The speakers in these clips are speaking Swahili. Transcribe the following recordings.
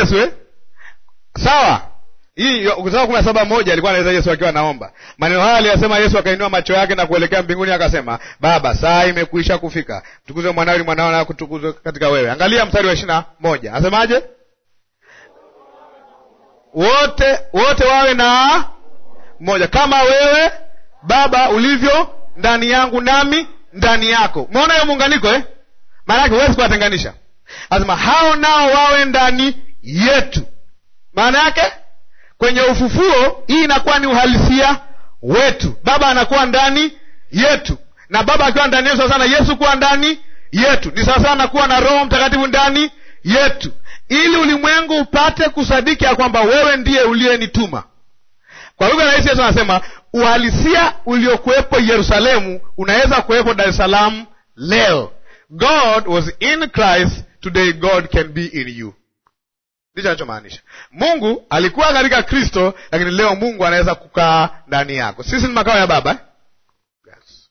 Yesu eh? Sawa. Hii ukisoma kumi na saba moja alikuwa anaeleza Yesu akiwa anaomba maneno haya aliyasema Yesu, akainua macho yake na kuelekea mbinguni akasema, Baba, saa imekwisha kufika, tukuzwe mwanao ili mwanao na kutukuzwe katika wewe. Angalia mstari wa ishirini na moja asemaje? Wote wote wawe na moja, kama wewe Baba ulivyo ndani yangu nami ndani yako. Umeona hiyo muunganiko eh? Maana yake huwezi kuwatenganisha. Anasema hao nao wawe ndani yetu. Maana yake kwenye ufufuo hii inakuwa ni uhalisia wetu. Baba anakuwa ndani yetu, na Baba akiwa ndani yetu, sasa na Yesu kuwa ndani yetu ni sawasawa na kuwa na Roho Mtakatifu ndani yetu, ili ulimwengu upate kusadiki ya kwamba wewe ndiye uliyenituma. Kwa lugha rahisi, Yesu anasema uhalisia uliokuwepo Yerusalemu unaweza kuwepo Dar es Salaam leo. God was in Christ, today God can be in you. Ndicho anachomaanisha. Mungu alikuwa katika Kristo, lakini leo Mungu anaweza kukaa ndani yako. Sisi ni makao ya Baba eh? Yes.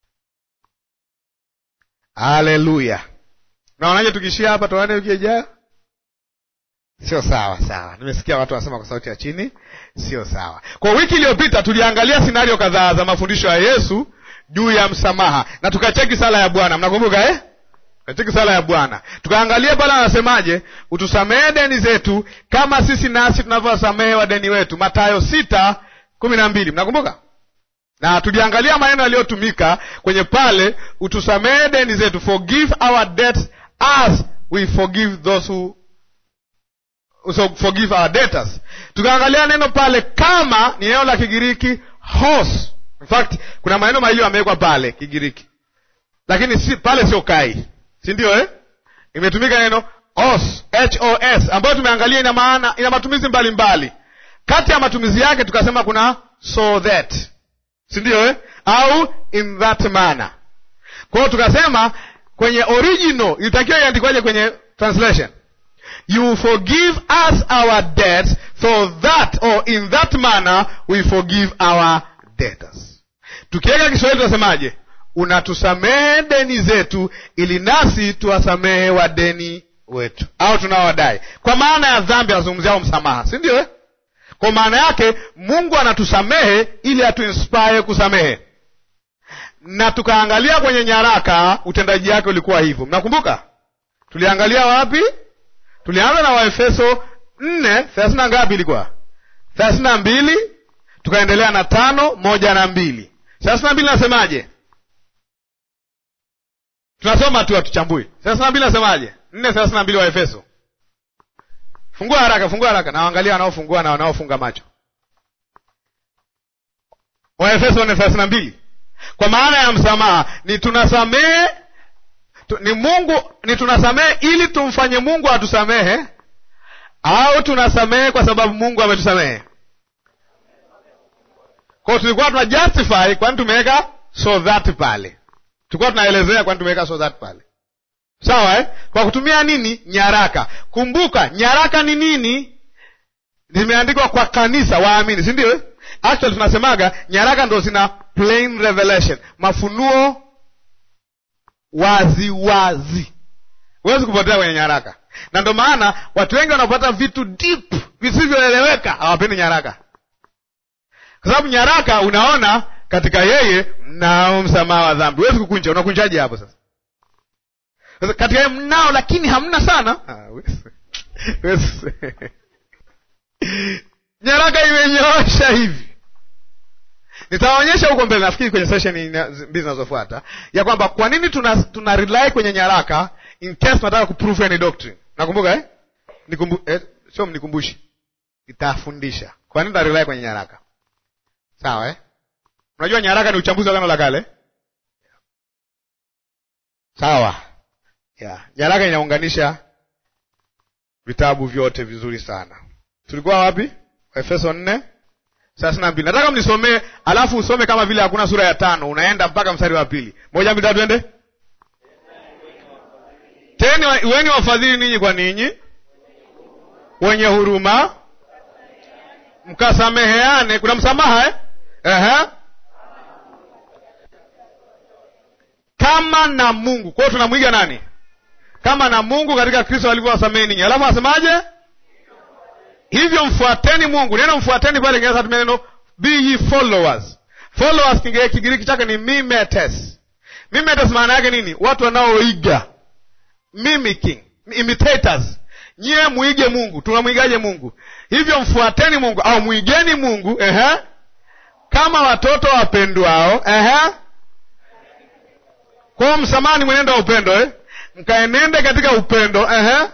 Haleluya! Naonaje tukishia hapa, tuone wiki ijayo? Sio sawa sawa. Nimesikia watu wanasema kwa sauti ya chini, sio sawa. Kwa wiki iliyopita tuliangalia sinario kadhaa za mafundisho ya Yesu juu ya msamaha na tukacheki sala ya Bwana, mnakumbuka eh? Tukacheki sala ya Bwana, tukaangalia pale anasemaje, utusamehe deni zetu kama sisi nasi tunavyowasamehe wadeni wetu, Mathayo sita kumi na mbili, mnakumbuka? Na tuliangalia maneno yaliyotumika kwenye pale, utusamehe deni zetu, forgive our debts as we forgive those who so forgive our debtors. Tukaangalia neno pale kama ni neno la Kigiriki hos. In fact kuna maneno mawili yamewekwa pale Kigiriki, lakini si pale, sio kai, si ndio eh? Imetumika neno os, h o s, ambayo tumeangalia ina maana, ina matumizi mbalimbali mbali. Kati ya matumizi yake tukasema kuna so that, si ndio eh? au in that manner. Kwa hiyo tukasema kwenye original ilitakiwa iandikwaje kwenye translation You forgive us our debts so that or in that manner we forgive our debtors. Tukiweka Kiswahili tunasemaje? Unatusamehe deni zetu ili nasi tuwasamehe wadeni wetu, au tunaowadai. Kwa maana ya dhambi anazungumzia msamaha, si ndio eh? Kwa maana yake Mungu anatusamehe ili atuinspire kusamehe, na tukaangalia kwenye nyaraka utendaji wake ulikuwa hivyo. Mnakumbuka tuliangalia wapi? Tulianza na Waefeso nne thelathini na ngapi ilikuwa? thelathini na mbili tukaendelea na tano moja na mbili thelathini na mbili nasemaje? Tunasoma tu hatuchambui. thelathini na mbili nasemaje? nne thelathini na mbili Waefeso. Fungua haraka, fungua haraka, na waangalia wanaofungua na wanaofunga macho. Waefeso nne thelathini na mbili kwa maana ya msamaha ni tunasamehe tu, ni Mungu ni tunasamehe ili tumfanye Mungu atusamehe au tunasamehe kwa sababu Mungu ametusamehe? Kwa hiyo tulikuwa tuna justify kwani tumeweka so that pale, tulikuwa tunaelezea kwani tumeweka so that pale, sawa eh? Kwa kutumia nini? Nyaraka. Kumbuka nyaraka ni nini? Zimeandikwa kwa kanisa, waamini, si ndio? Actually tunasemaga nyaraka ndo zina plain revelation, mafunuo wazi wazi, huwezi kupotea kwenye nyaraka. Na ndo maana watu wengi wanapata vitu deep visivyoeleweka, hawapendi nyaraka, kwa sababu nyaraka unaona katika yeye mnao msamaha wa dhambi. Huwezi kukunja, unakunjaje hapo sasa? Sasa katika yeye mnao, lakini hamna sana. Ah, nyaraka imenyoosha hivi Nitawaonyesha huko mbele, nafikiri kwenye session mbili zinazofuata, ya kwamba kwa nini tuna, tuna rely kwenye nyaraka in case tunataka kuprove any doctrine. Nakumbuka eh? Nikumbu, eh, sio mnikumbushi, itafundisha kwa nini tuna rely kwenye nyaraka, sawa eh? Unajua nyaraka ni uchambuzi wa Agano la Kale, sawa yeah. Nyaraka inaunganisha vitabu vyote vizuri sana. Tulikuwa wapi? Efeso nne thelathini na mbili. Nataka mnisomee, alafu usome kama vile hakuna sura ya tano, unaenda mpaka mstari wa pili. Moja mbili tatu, ende teni. Weni wafadhili ninyi kwa ninyi, wenye huruma, mkasameheane. Kuna msamaha eh? Ehe. kama na Mungu. Kwa hiyo tunamwiga nani? Kama na Mungu katika Kristo alivyowasamehe ninyi. Alafu asemaje? hivyo mfuateni mungu neno mfuateni pale kinaweza tumia neno be ye followers followers kinge- kigiriki chake ni mimetes mimetes maana yake nini watu wanaoiga mimicking imitators nyie muige mungu tunamwigaje mungu hivyo mfuateni mungu au mwigeni mungu ehe kama watoto wapendwao ehe kwao msamaha ni mwenendo wa upendo eh? mkaenende katika upendo ehe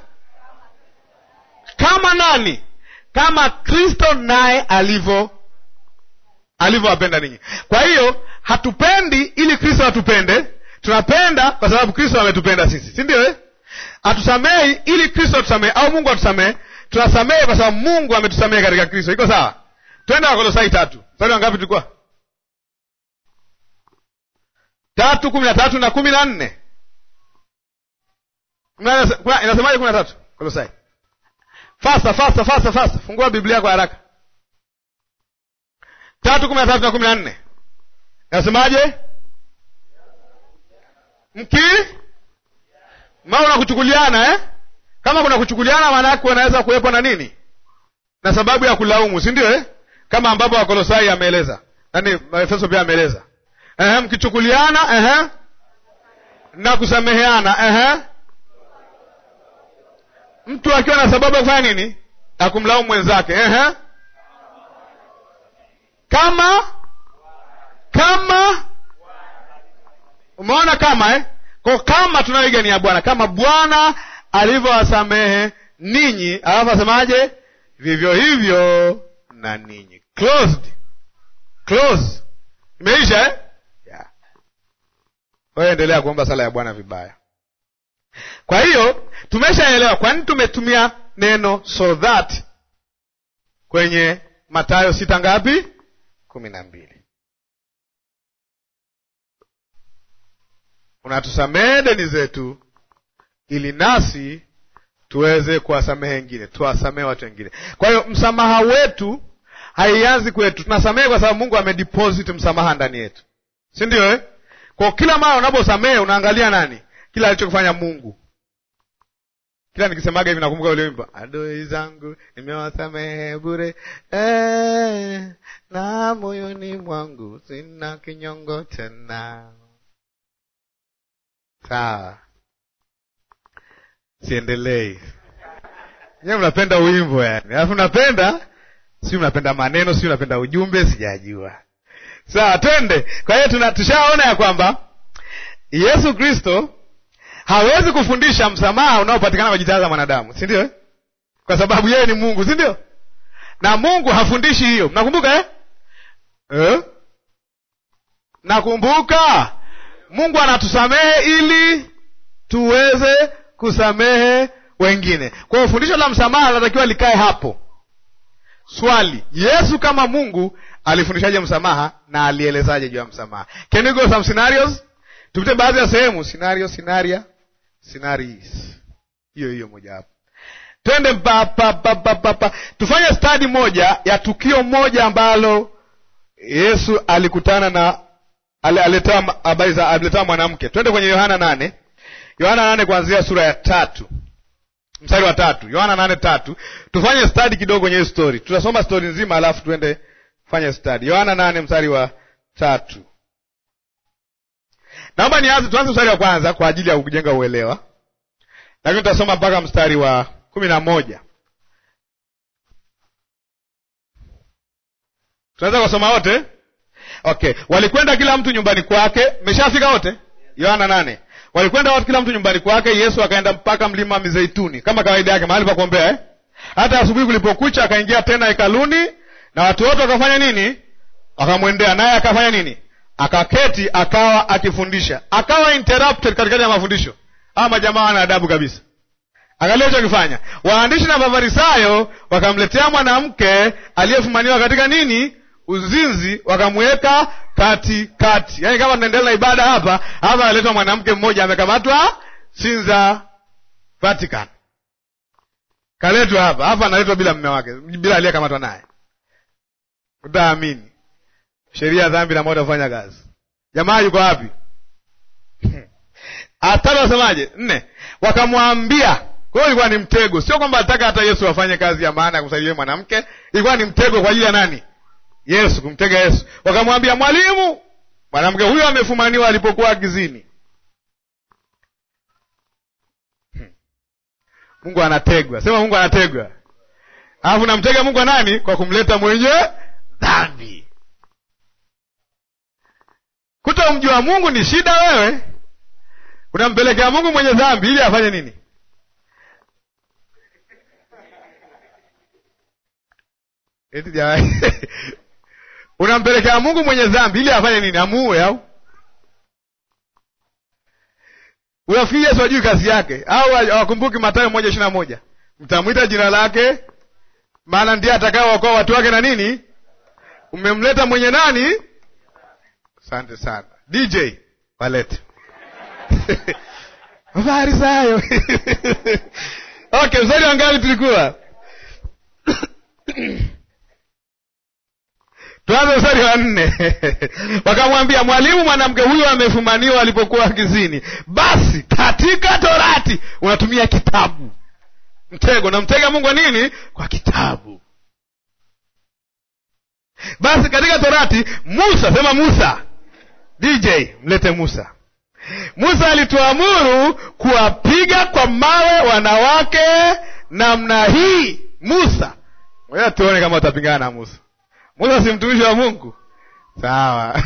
kama nani kama kristo naye alivyo alivyowapenda ninyi kwa hiyo hatupendi ili kristo atupende tunapenda kwa sababu kristo ametupenda sisi si ndio eh? hatusamehi ili kristo atusamehe au mungu atusamehe tunasamehe kwa sababu mungu ametusamehe katika kristo iko sawa twende wakolosai tatu mstari wangapi tulikuwa tatu kumi na tatu na kumi na nne Kuna- kuna- inasemaje kumi na tatu kolosai fasta fasta fasta fasta fungua biblia kwa haraka tatu kumi na tatu na kumi na nne inasemaje mki maana kuchukuliana eh? kama kuna kuchukuliana maana yake wanaweza kuwepo na nini na sababu ya kulaumu si ndio eh? kama ambapo wakolosai ameeleza yaani efeso pia ameeleza Ehe, mkichukuliana ehe, na kusameheana ehe. mtu akiwa na sababu ya kufanya nini ya kumlaumu mwenzake ehe. kama kama umeona kama eh? ko kama tunayoiga ni ya bwana kama bwana alivyowasamehe ninyi alafu asemaje vivyo hivyo na ninyi closed close imeisha eh? yeah. wewe endelea kuomba sala ya bwana vibaya kwa hiyo tumeshaelewa kwa nini tumetumia neno so that kwenye matayo sita ngapi kumi na mbili unatusamehe deni zetu ili nasi tuweze kuwasamehe wengine tuwasamehe watu wengine kwa hiyo msamaha wetu haianzi kwetu tunasamehe kwa sababu mungu amedeposit msamaha ndani yetu si ndio eh? kwa kila mara unaposamehe unaangalia nani kila alichokifanya mungu kila nikisemaga hivi nakumbuka ule wimbo adui zangu nimewasamehe bure eh, na moyoni mwangu sina kinyongo tena sawa siendelei nyewe mnapenda wimbo yani alafu mnapenda si mnapenda maneno si mnapenda ujumbe sijajua sawa twende kwa hiyo tuna- tushaona ya kwamba yesu kristo hawezi kufundisha msamaha unaopatikana kwa jitihada za mwanadamu si ndio eh? kwa sababu yeye ni mungu si ndio na mungu hafundishi hiyo mnakumbuka eh? Eh? nakumbuka mungu anatusamehe ili tuweze kusamehe wengine kwa hiyo fundisho la msamaha linatakiwa likae hapo swali yesu kama mungu alifundishaje msamaha na alielezaje juu ya msamaha can we go some scenarios tupite baadhi ya sehemu scenario scenaria scenarios hiyo hiyo mojawapo twende pa, pa, pa, pa, pa, pa. tufanye stadi moja ya tukio moja ambalo yesu alikutana na ali- aletewa habari za aliletewa mwanamke twende kwenye yohana nane yohana nane kuanzia sura ya tatu mstari wa tatu yohana nane tatu tufanye stadi kidogo kwenye hii story tutasoma story nzima alafu tuende fanye stadi yohana nane mstari wa tatu naomba nianze tuanze mstari wa kwanza kwa ajili ya kujenga uelewa lakini tutasoma mpaka mstari wa kumi na moja tunaweza kusoma wote okay walikwenda kila mtu nyumbani kwake meshafika wote yohana nane walikwenda watu kila mtu nyumbani kwake yesu akaenda mpaka mlima wa mizeituni kama kawaida yake mahali pa kuombea eh? hata asubuhi kulipokucha akaingia tena hekaluni na watu wote wakafanya nini wakamwendea naye akafanya nini akaketi akawa akifundisha akawa interrupted katikati ya mafundisho ama majamaa wana adabu kabisa angalia alichokifanya waandishi na mafarisayo wakamletea mwanamke aliyefumaniwa katika nini uzinzi wakamweka kati kati yaani kama tunaendelea na ibada hapa hapa aletwa mwanamke mmoja amekamatwa sinza vatican kaletwa hapa hapa analetwa bila mme wake bila aliyekamatwa naye utaamini sheria ya dhambi na moto kufanya kazi jamaa yuko wapi atatu wasemaje nne wakamwambia Kwa hiyo ilikuwa ni mtego, sio kwamba alitaka hata Yesu afanye kazi ya maana ya kumsaidia mwanamke. Ilikuwa ni mtego kwa ajili ya nani? Yesu, kumtega Yesu. Wakamwambia, mwalimu, mwanamke huyo amefumaniwa alipokuwa gizini. Hmm. Mungu anategwa, sema Mungu anategwa. Alafu namtega Mungu wa nani? Kwa kumleta mwenye dhambi. Kutomjua Mungu ni shida. Wewe unampelekea Mungu mwenye dhambi ili afanye nini? Eti jamani, unampelekea Mungu mwenye dhambi ili afanye nini? Amuue au unafikiri Yesu ajui kazi yake au hawakumbuki Mathayo moja ishirini na moja mtamwita jina lake, maana ndiye atakayewaokoa watu wake na nini. Umemleta mwenye nani? Asante sana DJ, walete Mafarisayo. Okay, mstari wa ngapi tulikuwa? Tuanze mstari wa nne. Wakamwambia, mwalimu, mwanamke huyo amefumaniwa alipokuwa kizini. Basi katika Torati unatumia kitabu. Mtego namtega Mungu wa nini? Kwa kitabu. Basi katika Torati Musa, sema Musa. DJ, mlete Musa. Musa alituamuru kuwapiga kwa mawe wanawake namna hii. Musa, ngoja tuone kama utapingana na Musa. Musa si mtumishi wa Mungu? Sawa.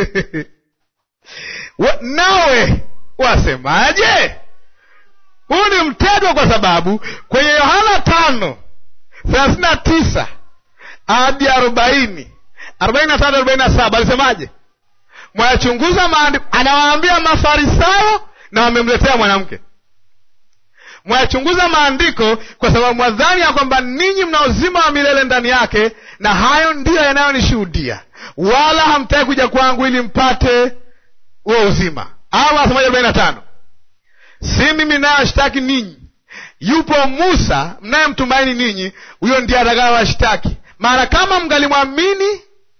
Nawe wasemaje? Huu ni mtego, kwa sababu kwenye Yohana tano thelathini na tisa hadi arobaini arobaini na tatu arobaini na saba alisemaje? Mwayachunguza maandiko, anawaambia Mafarisayo na wamemletea mwanamke. Mwayachunguza maandiko kwa sababu mwadhani ya kwamba ninyi mna uzima wa milele ndani yake, na hayo ndiyo yanayonishuhudia, wala hamtaki kuja kwangu ili mpate huo uzima. Au asemaje arobaini na tano si mimi nayewashtaki ninyi, yupo Musa mnayemtumaini ninyi, huyo ndiye atakayewashtaki. Maana kama mngalimwamini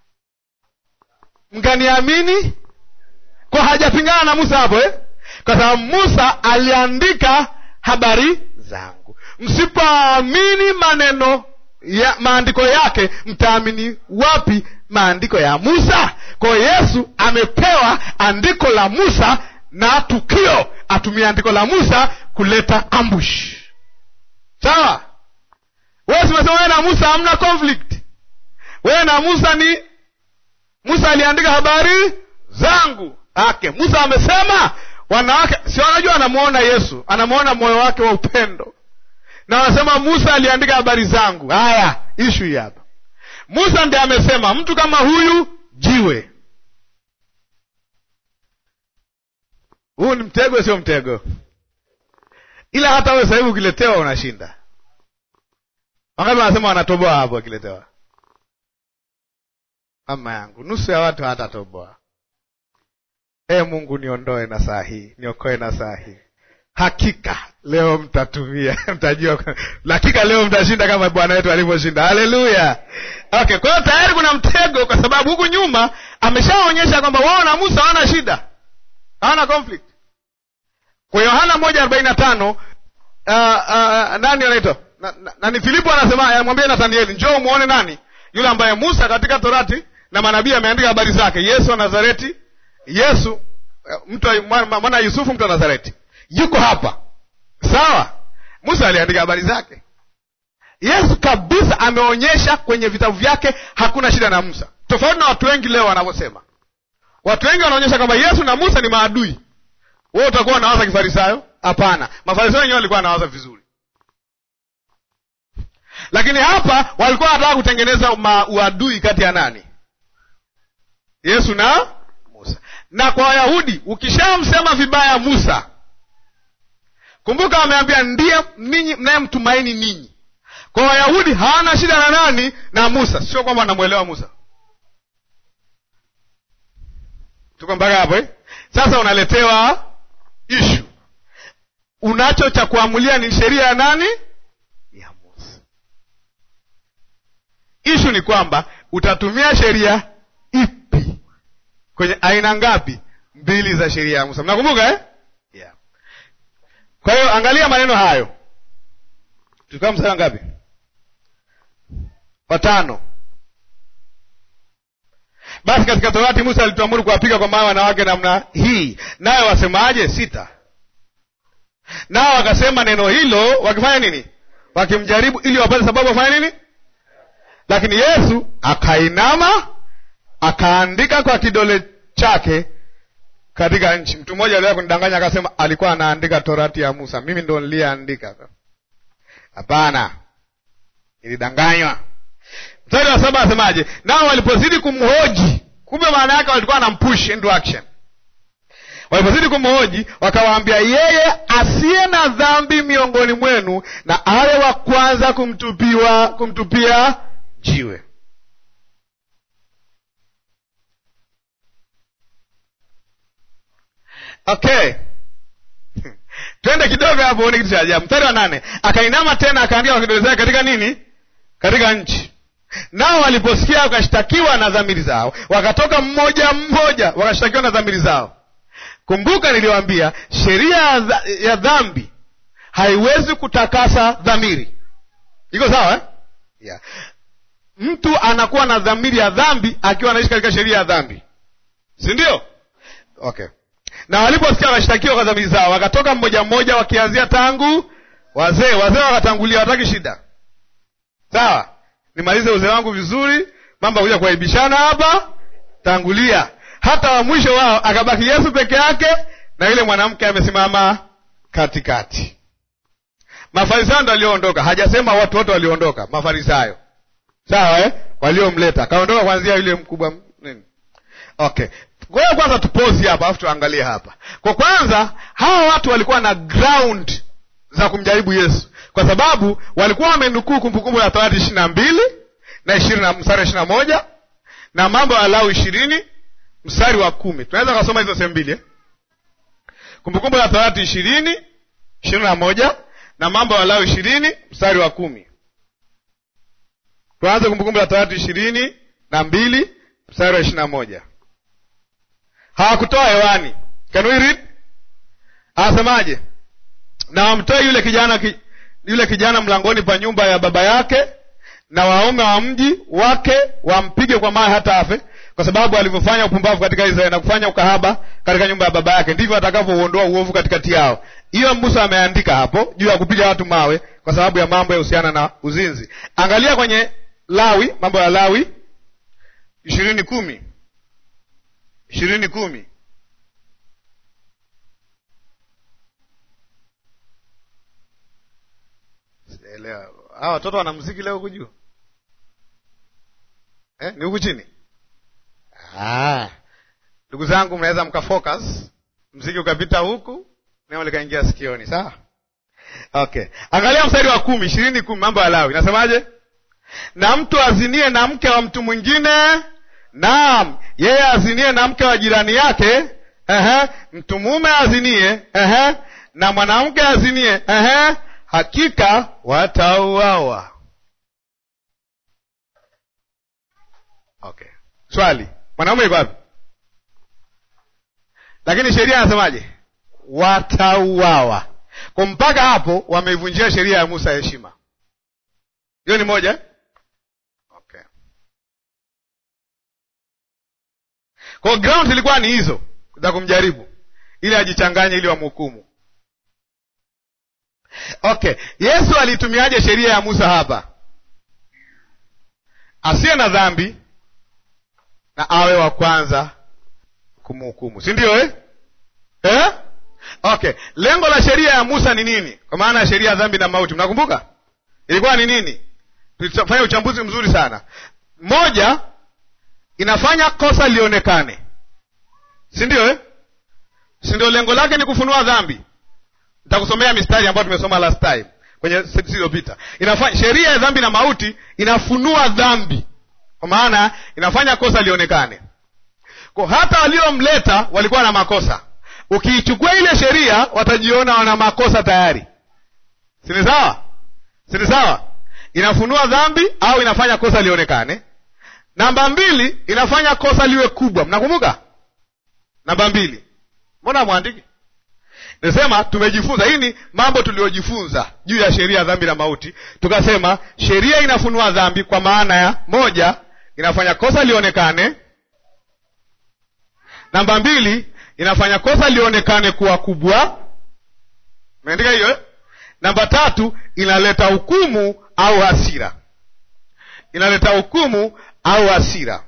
mkaniamini, kwa hajapingana na Musa hapo eh? Kwa sababu Musa aliandika habari zangu. Msipoamini maneno ya maandiko yake, mtaamini wapi maandiko ya Musa? Kwa hiyo Yesu amepewa andiko la Musa na tukio atumia andiko la Musa kuleta ambush. Sawa, wewe simesema wewe na Musa hamna conflict. Wewe na Musa ni Musa aliandika habari zangu ake. Musa amesema wanawake, si wanajua, anamwona Yesu, anamwona moyo wake wa upendo, na wanasema Musa aliandika habari zangu. Haya, ishu hii hapa, Musa ndiye amesema mtu kama huyu jiwe. Huu ni mtego, sio mtego? Ila hata wewe sasa hivi ukiletewa unashinda. Wangapi wanasema wanatoboa hapo wakiletewa? Mama yangu, nusu ya watu hatatoboa. E Mungu, niondoe na saa hii, niokoe na saa hii. Hakika leo mtatumia, mtajua, hakika leo mtashinda kama Bwana wetu alivyoshinda. Haleluya! Okay, kwa hiyo tayari kuna mtego, kwa sababu huku nyuma ameshaonyesha kwamba wao na Musa hawana shida, hawana conflict. Kwa Yohana moja arobaini na tano uh, uh, nani anaitwa na, na, nani? Filipo anasema anamwambia Nathanieli, njoo umuone nani yule ambaye Musa katika Torati na manabii ameandika habari zake, Yesu wa Nazareti. Yesu mtu mwana Yusufu, mtu wa Nazareti, yuko hapa. Sawa, Musa aliandika habari zake. Yesu kabisa ameonyesha kwenye vitabu vyake hakuna shida na Musa, tofauti na watu wengi leo wanavyosema. Watu wengi wanaonyesha kwamba Yesu na Musa ni maadui. Wewe utakuwa unawaza kifarisayo? Hapana, mafarisayo wenyewe walikuwa wanawaza vizuri lakini hapa walikuwa wanataka kutengeneza uadui kati ya nani? Yesu na Musa. Na kwa Wayahudi ukishamsema vibaya Musa, kumbuka wameambia ndiye ninyi mnayemtumaini ninyi. Kwa Wayahudi hawana shida na nani? Na Musa. Sio kwamba wanamwelewa Musa. Tuko mpaka hapo eh? Sasa unaletewa ishu, unacho cha kuamulia ni sheria ya nani? Ishu ni kwamba utatumia sheria ipi kwenye aina ngapi? Mbili za sheria ya Musa, mnakumbuka eh? Yeah. Kwa hiyo angalia maneno hayo, tulikuwa mstari wa ngapi watano basi katika torati musa alituamuru kuwapiga kwa mawe wanawake namna hii nayo wasemaje sita nao wakasema neno hilo wakifanya nini wakimjaribu ili wapate sababu wafanya nini lakini yesu akainama akaandika kwa kidole chake katika nchi mtu mmoja aliwahi kunidanganya akasema alikuwa anaandika torati ya musa mimi ndo niliyeandika hapana ilidanganywa mstari wa saba asemaje nao walipozidi kumhoji kumbe maana yake walikuwa wanampush into action walipozidi kumhoji wakawaambia yeye asiye na dhambi miongoni mwenu na awe wa kwanza kumtupiwa kumtupia jiwe okay twende kidogo hapo uone kitu cha ajabu mstari wa nane akainama tena akaandika kwa kidole zake katika nini katika nchi nao waliposikia wakashtakiwa na dhamiri zao wakatoka mmoja mmoja wakashtakiwa na dhamiri zao kumbuka niliwaambia sheria ya dha- ya dhambi haiwezi kutakasa dhamiri iko sawa eh? yeah. mtu anakuwa na dhamiri ya dhambi akiwa anaishi katika sheria ya dhambi si ndio okay na waliposikia wakashtakiwa kwa dhamiri zao wakatoka mmoja mmoja wakianzia tangu wazee wazee wakatangulia wataki shida sawa nimalize uzee wangu vizuri mambo akuja kuaibishana hapa tangulia hata wa mwisho wao akabaki yesu peke yake na yule mwanamke amesimama katikati mafarisayo ndo walioondoka hajasema watu wote walioondoka mafarisayo sawa eh? waliomleta kaondoka kwanzia yule mkubwa m- nini okay ngoja kwanza tupozi hapa alafu tuangalie hapa kwa kwanza hawa watu walikuwa na ground za kumjaribu yesu kwa sababu walikuwa wamenukuu kumbukumbu la torati ishiri na mbili na ishirini na mstari wa ishiri na moja na mambo ya lau ishirini mstari wa kumi tunaweza kasoma hizo sehemu mbili eh? kumbukumbu la torati ishirini ishirini na moja na mambo ya lau ishirini mstari wa kumi tuanze kumbukumbu la torati ishirini na mbili mstari wa ishiri na moja hawakutoa hewani can we read anasemaje na wamtoe yule kijana ki, yule kijana mlangoni pa nyumba ya baba yake na waume wa mji wake wampige kwa mawe hata afe kwa sababu alivyofanya upumbavu katika israeli na kufanya ukahaba katika nyumba ya baba yake ndivyo atakavyouondoa uovu katikati yao hiyo musa ameandika hapo juu ya kupiga watu mawe kwa sababu ya mambo yahusiana na uzinzi angalia kwenye lawi mambo ya lawi ishirini kumi ishirini kumi sijaelewa hawa watoto wana mziki leo huku juu eh, ni huku chini Ah. ndugu zangu mnaweza mkafocus mziki ukapita huku neno likaingia sikioni sawa okay angalia mstari wa kumi ishirini kumi mambo ya lawi nasemaje na mtu azinie na mke wa mtu mwingine naam yeye azinie na mke wa jirani yake ehe, mtu mume azinie ehe, na mwanamke azinie ehe, hakika watauawa okay swali mwanaume iko wapi lakini sheria anasemaje watauawa kwa mpaka hapo wameivunjia sheria ya musa heshima hiyo ni moja eh? okay kwa ground zilikuwa ni hizo za kumjaribu ili ajichanganye ili wamhukumu okay yesu alitumiaje sheria ya musa hapa asiye na dhambi na awe wa kwanza kumhukumu si ndio eh? Eh? okay lengo la sheria ya musa ni nini kwa maana ya sheria ya dhambi na mauti mnakumbuka ilikuwa ni nini tulifanya uchambuzi mzuri sana moja inafanya kosa lionekane si ndio eh? si ndio lengo lake ni kufunua dhambi nitakusomea mistari ambayo tumesoma last time kwenye seti iliyopita inafanya sheria ya dhambi na mauti inafunua dhambi kwa maana inafanya kosa lionekane kwa hata waliomleta walikuwa na makosa ukiichukua ile sheria watajiona wana makosa tayari sini sawa sini sawa inafunua dhambi au inafanya kosa lionekane namba mbili inafanya kosa liwe kubwa mnakumbuka namba mbili mbona mwandiki Nasema tumejifunza, hii ni mambo tuliyojifunza juu ya sheria ya dhambi na mauti. Tukasema sheria inafunua dhambi kwa maana ya moja, inafanya kosa lionekane. Namba mbili, inafanya kosa lionekane kuwa kubwa. Umeandika hiyo eh? Namba tatu, inaleta hukumu au hasira, inaleta hukumu au hasira.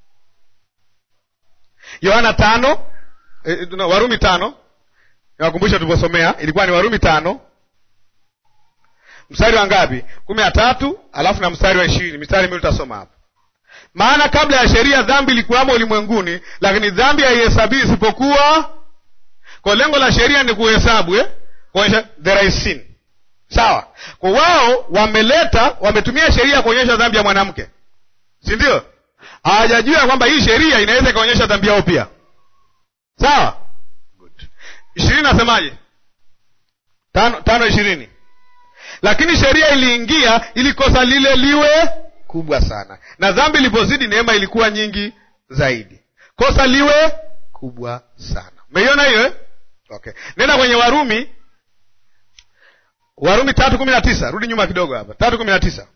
Yohana tano eh, Warumi tano Niwakumbusha tulivyosomea ilikuwa ni Warumi tano mstari wa ngapi? kumi na tatu alafu na mstari wa ishirini mstari miwili tutasoma hapa. Maana kabla ya sheria dhambi ilikuwamo ulimwenguni, lakini dhambi haihesabii isipokuwa. Kwa lengo la sheria ni kuhesabu eh? kuonyesha there is sin, sawa. Kwa wao wameleta, wametumia sheria kuonyesha dhambi ya mwanamke, si ndio? Hawajajua kwamba hii sheria inaweza ikaonyesha dhambi yao pia, sawa ishirini nasemaje? tano tano ishirini. Lakini sheria iliingia ili kosa lile liwe kubwa sana, na dhambi ilipozidi neema ilikuwa nyingi zaidi, kosa liwe kubwa sana. Umeiona hiyo eh? Okay, nenda kwenye Warumi, Warumi tatu kumi na tisa. Rudi nyuma kidogo hapa, tatu kumi na tisa,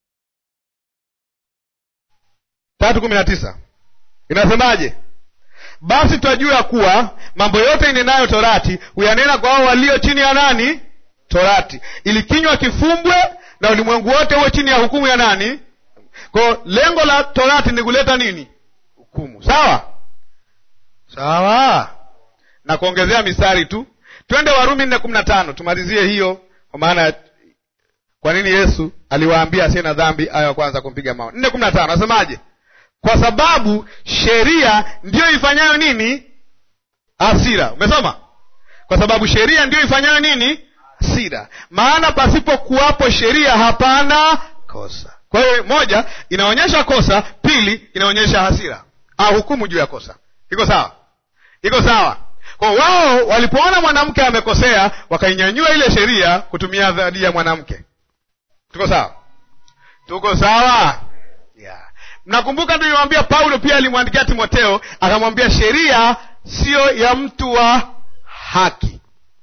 tatu kumi na tisa inasemaje? Basi twajua ya kuwa mambo yote inenayo torati huyanena kwa hao walio chini ya nani? Torati, ili kinywa kifumbwe na ulimwengu wote uwe chini ya hukumu ya nani? Kwa lengo la torati ni kuleta nini? Hukumu. Sawa sawa, na kuongezea mistari tu. Twende Warumi nne kumi na tano tumalizie hiyo, kwa maana kwa nini Yesu aliwaambia asiye na dhambi ayo ya kwanza kumpiga mawe. nne kumi na tano nasemaje? Kwa sababu sheria ndiyo ifanyayo nini? Hasira. Umesoma? Kwa sababu sheria ndiyo ifanyayo nini? Hasira. Maana pasipo kuwapo sheria hapana kosa. Kwa hiyo, moja inaonyesha kosa, pili inaonyesha hasira au hukumu juu ya kosa. Iko sawa? Iko sawa? Kwa wao walipoona mwanamke amekosea, wakainyanyua ile sheria kutumia dhidi ya mwanamke. Tuko sawa? Tuko sawa? yeah. Mnakumbuka tuliwambia Paulo pia alimwandikia Timoteo akamwambia sheria siyo ya mtu wa haki.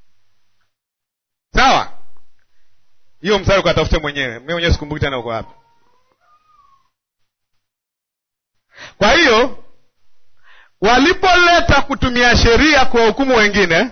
Sawa, hiyo mstari ukatafute mwenyewe, mi mwenyewe sikumbuki tena uko wapi. Kwa hiyo walipoleta kutumia sheria kuwahukumu wengine,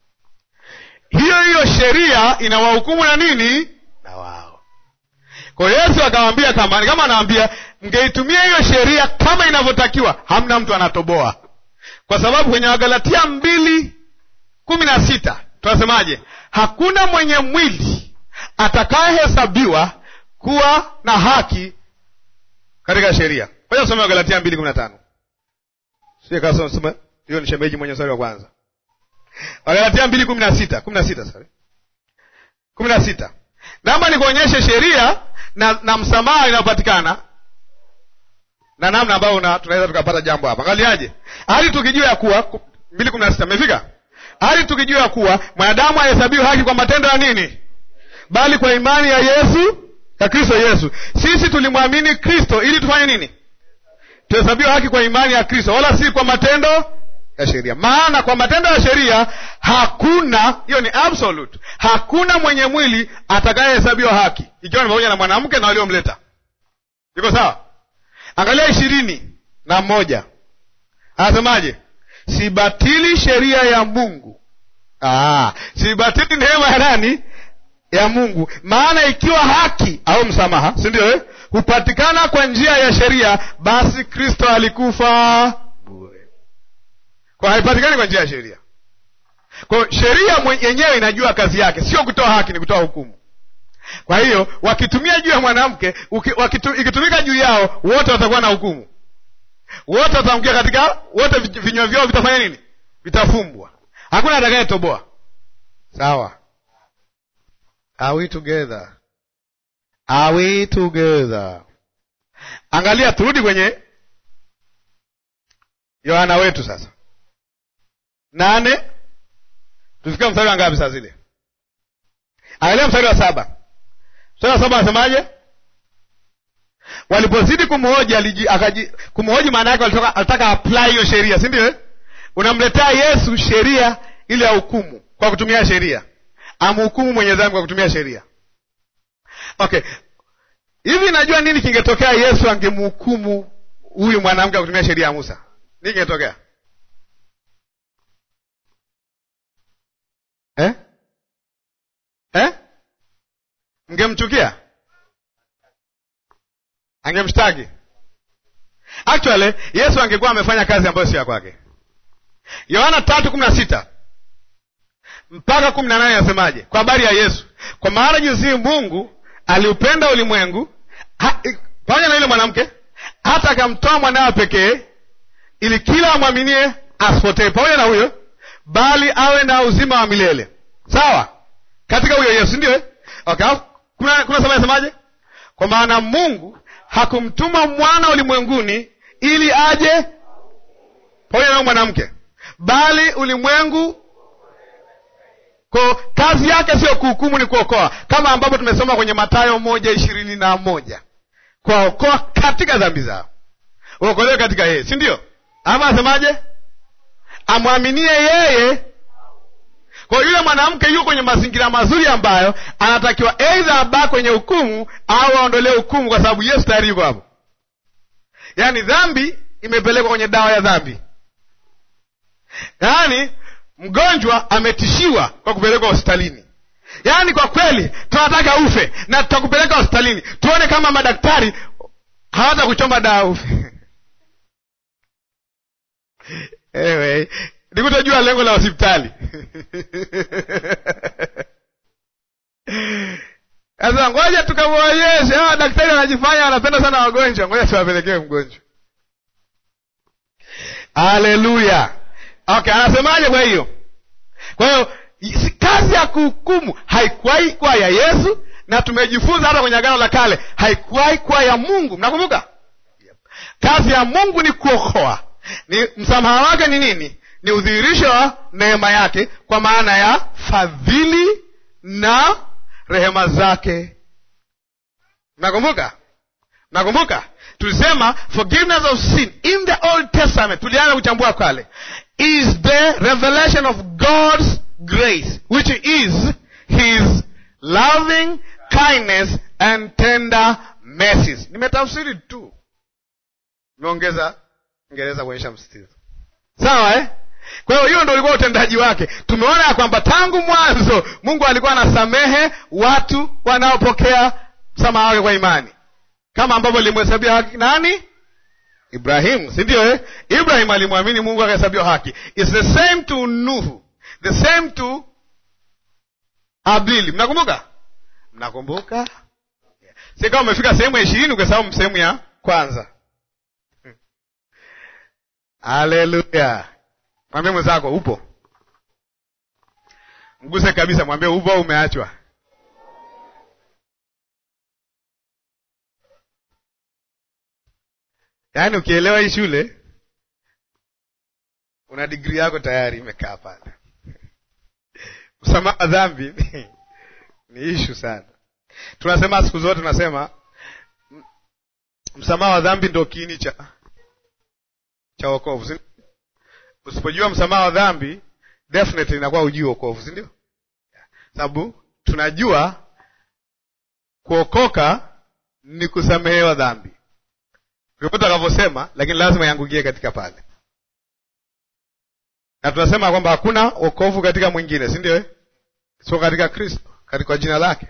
hiyo hiyo sheria inawahukumu na nini na wao. Kwa hiyo Yesu akamwambia kama kama anaambia mngeitumia hiyo sheria kama inavyotakiwa, hamna mtu anatoboa, kwa sababu kwenye Wagalatia mbili kumi na sita tunasemaje? Hakuna mwenye mwili atakayehesabiwa kuwa na haki katika sheria. Ngoja some Wagalatia mbili kumi na tano soma hiyo, ni shemeji mwenye mstari wa kwanza. Wagalatia mbili kumi na sita kumi na sita sorry, kumi na sita Naomba nikuonyeshe sheria na, na msamaha inayopatikana na namna ambayo tunaweza tukapata jambo hapa. Angaliaje? hali tukijua ya kuwa mbili kumi na sita imefika, hali tukijua ya kuwa mwanadamu ahesabiwe haki kwa matendo ya nini, bali kwa imani ya Yesu, ya Kristo Yesu. Sisi tulimwamini Kristo ili tufanye nini? Tuhesabiwe haki kwa imani ya Kristo, wala si kwa matendo ya sheria. Maana kwa matendo ya sheria hakuna, hiyo ni absolute, hakuna mwenye mwili atakayehesabiwa haki, ikiwa ni pamoja na mwanamke na waliomleta. Iko sawa? Angalia ishirini na moja anasemaje? Sibatili sheria ya Mungu. Aa, sibatili neema ya nani? Ya Mungu. Maana ikiwa haki au msamaha, si ndio eh? hupatikana kwa njia ya sheria, basi Kristo alikufa bure. Kwa haipatikani kwa njia ya sheria. Kwa sheria yenyewe inajua kazi yake, sio kutoa haki, ni kutoa hukumu. Kwa hiyo wakitumia juu ya mwanamke, ikitumika juu yao, wote watakuwa na hukumu, wote wataangukia katika, wote vinywa vyao vitafanya nini? Vitafumbwa, hakuna atakayetoboa. Sawa? Are we together? Are we together? Angalia, turudi kwenye Yohana wetu sasa, nane tufika mstari wa ngapi? Saa zile, angalia mstari wa saba. Mstari wa saba anasemaje? Walipozidi kumhoji akaji kumhoji, maana yake alitaka apply hiyo sheria, si ndio? Unamletea Yesu sheria ile ya hukumu, kwa kutumia sheria, amhukumu mwenye dhambi kwa kutumia sheria. Okay, hivi najua nini kingetokea Yesu angemhukumu huyu mwanamke kwa kutumia sheria ya Musa? Nini kingetokea eh? Eh? Mngemchukia? Angemshtaki? Actually Yesu angekuwa amefanya kazi ambayo sio ya kwake. Yohana tatu kumi na sita mpaka kumi na nane anasemaje kwa habari ya Yesu? Kwa maana jinsi Mungu aliupenda ulimwengu pamoja na yule mwanamke hata akamtoa mwanawe pekee, ili kila amwaminie asipotee, pamoja na huyo, bali awe na uzima wa milele. Sawa, katika huyo Yesu, ndio okay. Kuna kuna sema semaje? Kwa maana Mungu hakumtuma mwana ulimwenguni ili aje pamoja na mwanamke, bali ulimwengu kwa kazi yake sio kuhukumu, ni kuokoa, kama ambapo tumesoma kwenye Mathayo moja ishirini na moja kuwaokoa katika dhambi zao, uokolewe katika yeye, si ndio? Ama asemaje? Amwaminie yeye. Kwa yule mwanamke yuko kwenye mazingira mazuri ambayo anatakiwa aidha abaki kwenye hukumu au aondolee hukumu, kwa sababu Yesu tayari yuko hapo. Yaani dhambi imepelekwa kwenye dawa ya dhambi, yaani mgonjwa ametishiwa kwa kupelekwa hospitalini. Yaani kwa kweli tunataka ufe na tutakupeleka hospitalini tuone kama madaktari hawata kuchomba dawa ufe. Anyway, nikutojua lengo la hospitali sasa. Ngoja tukamwonyeshe hawa daktari wanajifanya wanapenda sana wagonjwa, ngoja tuwapelekee mgonjwa. Haleluya! Okay, anasemaje? Kwa hiyo kwa hiyo kazi ya kuhukumu haikuwahi kuwa ya Yesu, na tumejifunza hata kwenye Agano la Kale haikuwahi kuwa ya Mungu. Mnakumbuka kazi ya Mungu ni kuokoa. Ni msamaha wake ni nini? Ni udhihirisho wa neema yake, kwa maana ya fadhili na rehema zake. Mnakumbuka? Mnakumbuka tulisema forgiveness of sin in the Old Testament, tulianza kuchambua kale, is the revelation of God's grace which is his loving kindness and tender mercies. Nimetafsiri tu, nimeongeza Ingereza kuonyesha msitizo, sawa eh? Kwa hiyo hiyo ndo ulikuwa utendaji wake. Tumeona ya kwamba tangu mwanzo Mungu alikuwa anasamehe watu wanaopokea msamaha wake kwa imani, kama ambavyo limuhesabia haki nani? Ibrahimu, si ndio eh? Ibrahimu alimwamini Mungu akahesabiwa haki. It's the same to Nuhu the same to Abili. Mnakumbuka? Mnakumbuka? yeah. Si kama umefika sehemu ya ishirini ukasahau sehemu ya kwanza. Haleluya! Mwambie mwenzako upo, mguse kabisa, mwambie upo au umeachwa. Yaani ukielewa hii shule una digrii yako tayari imekaa pale. Msamaha wa dhambi ni ishu sana. Tunasema siku zote, tunasema msamaha wa dhambi ndio kiini cha cha wokovu. Usipojua msamaha wa dhambi, definitely inakuwa hujui wokovu, si ndio? Sababu tunajua kuokoka ni kusamehewa dhambi, vyovyote akavyosema, lakini lazima iangukie katika pale na tunasema kwamba hakuna wokovu katika mwingine, si ndio? Sio katika Kristo, katika jina lake.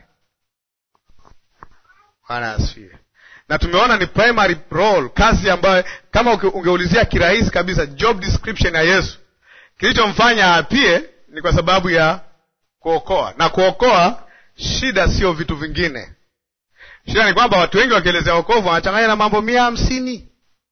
Bwana asifiwe. Na tumeona ni primary role, kazi ambayo kama ungeulizia kirahisi kabisa job description ya Yesu, kilichomfanya apie ni kwa sababu ya kuokoa. Na kuokoa, shida sio vitu vingine. Shida ni kwamba watu wengi wakielezea wokovu wanachanganya na mambo mia hamsini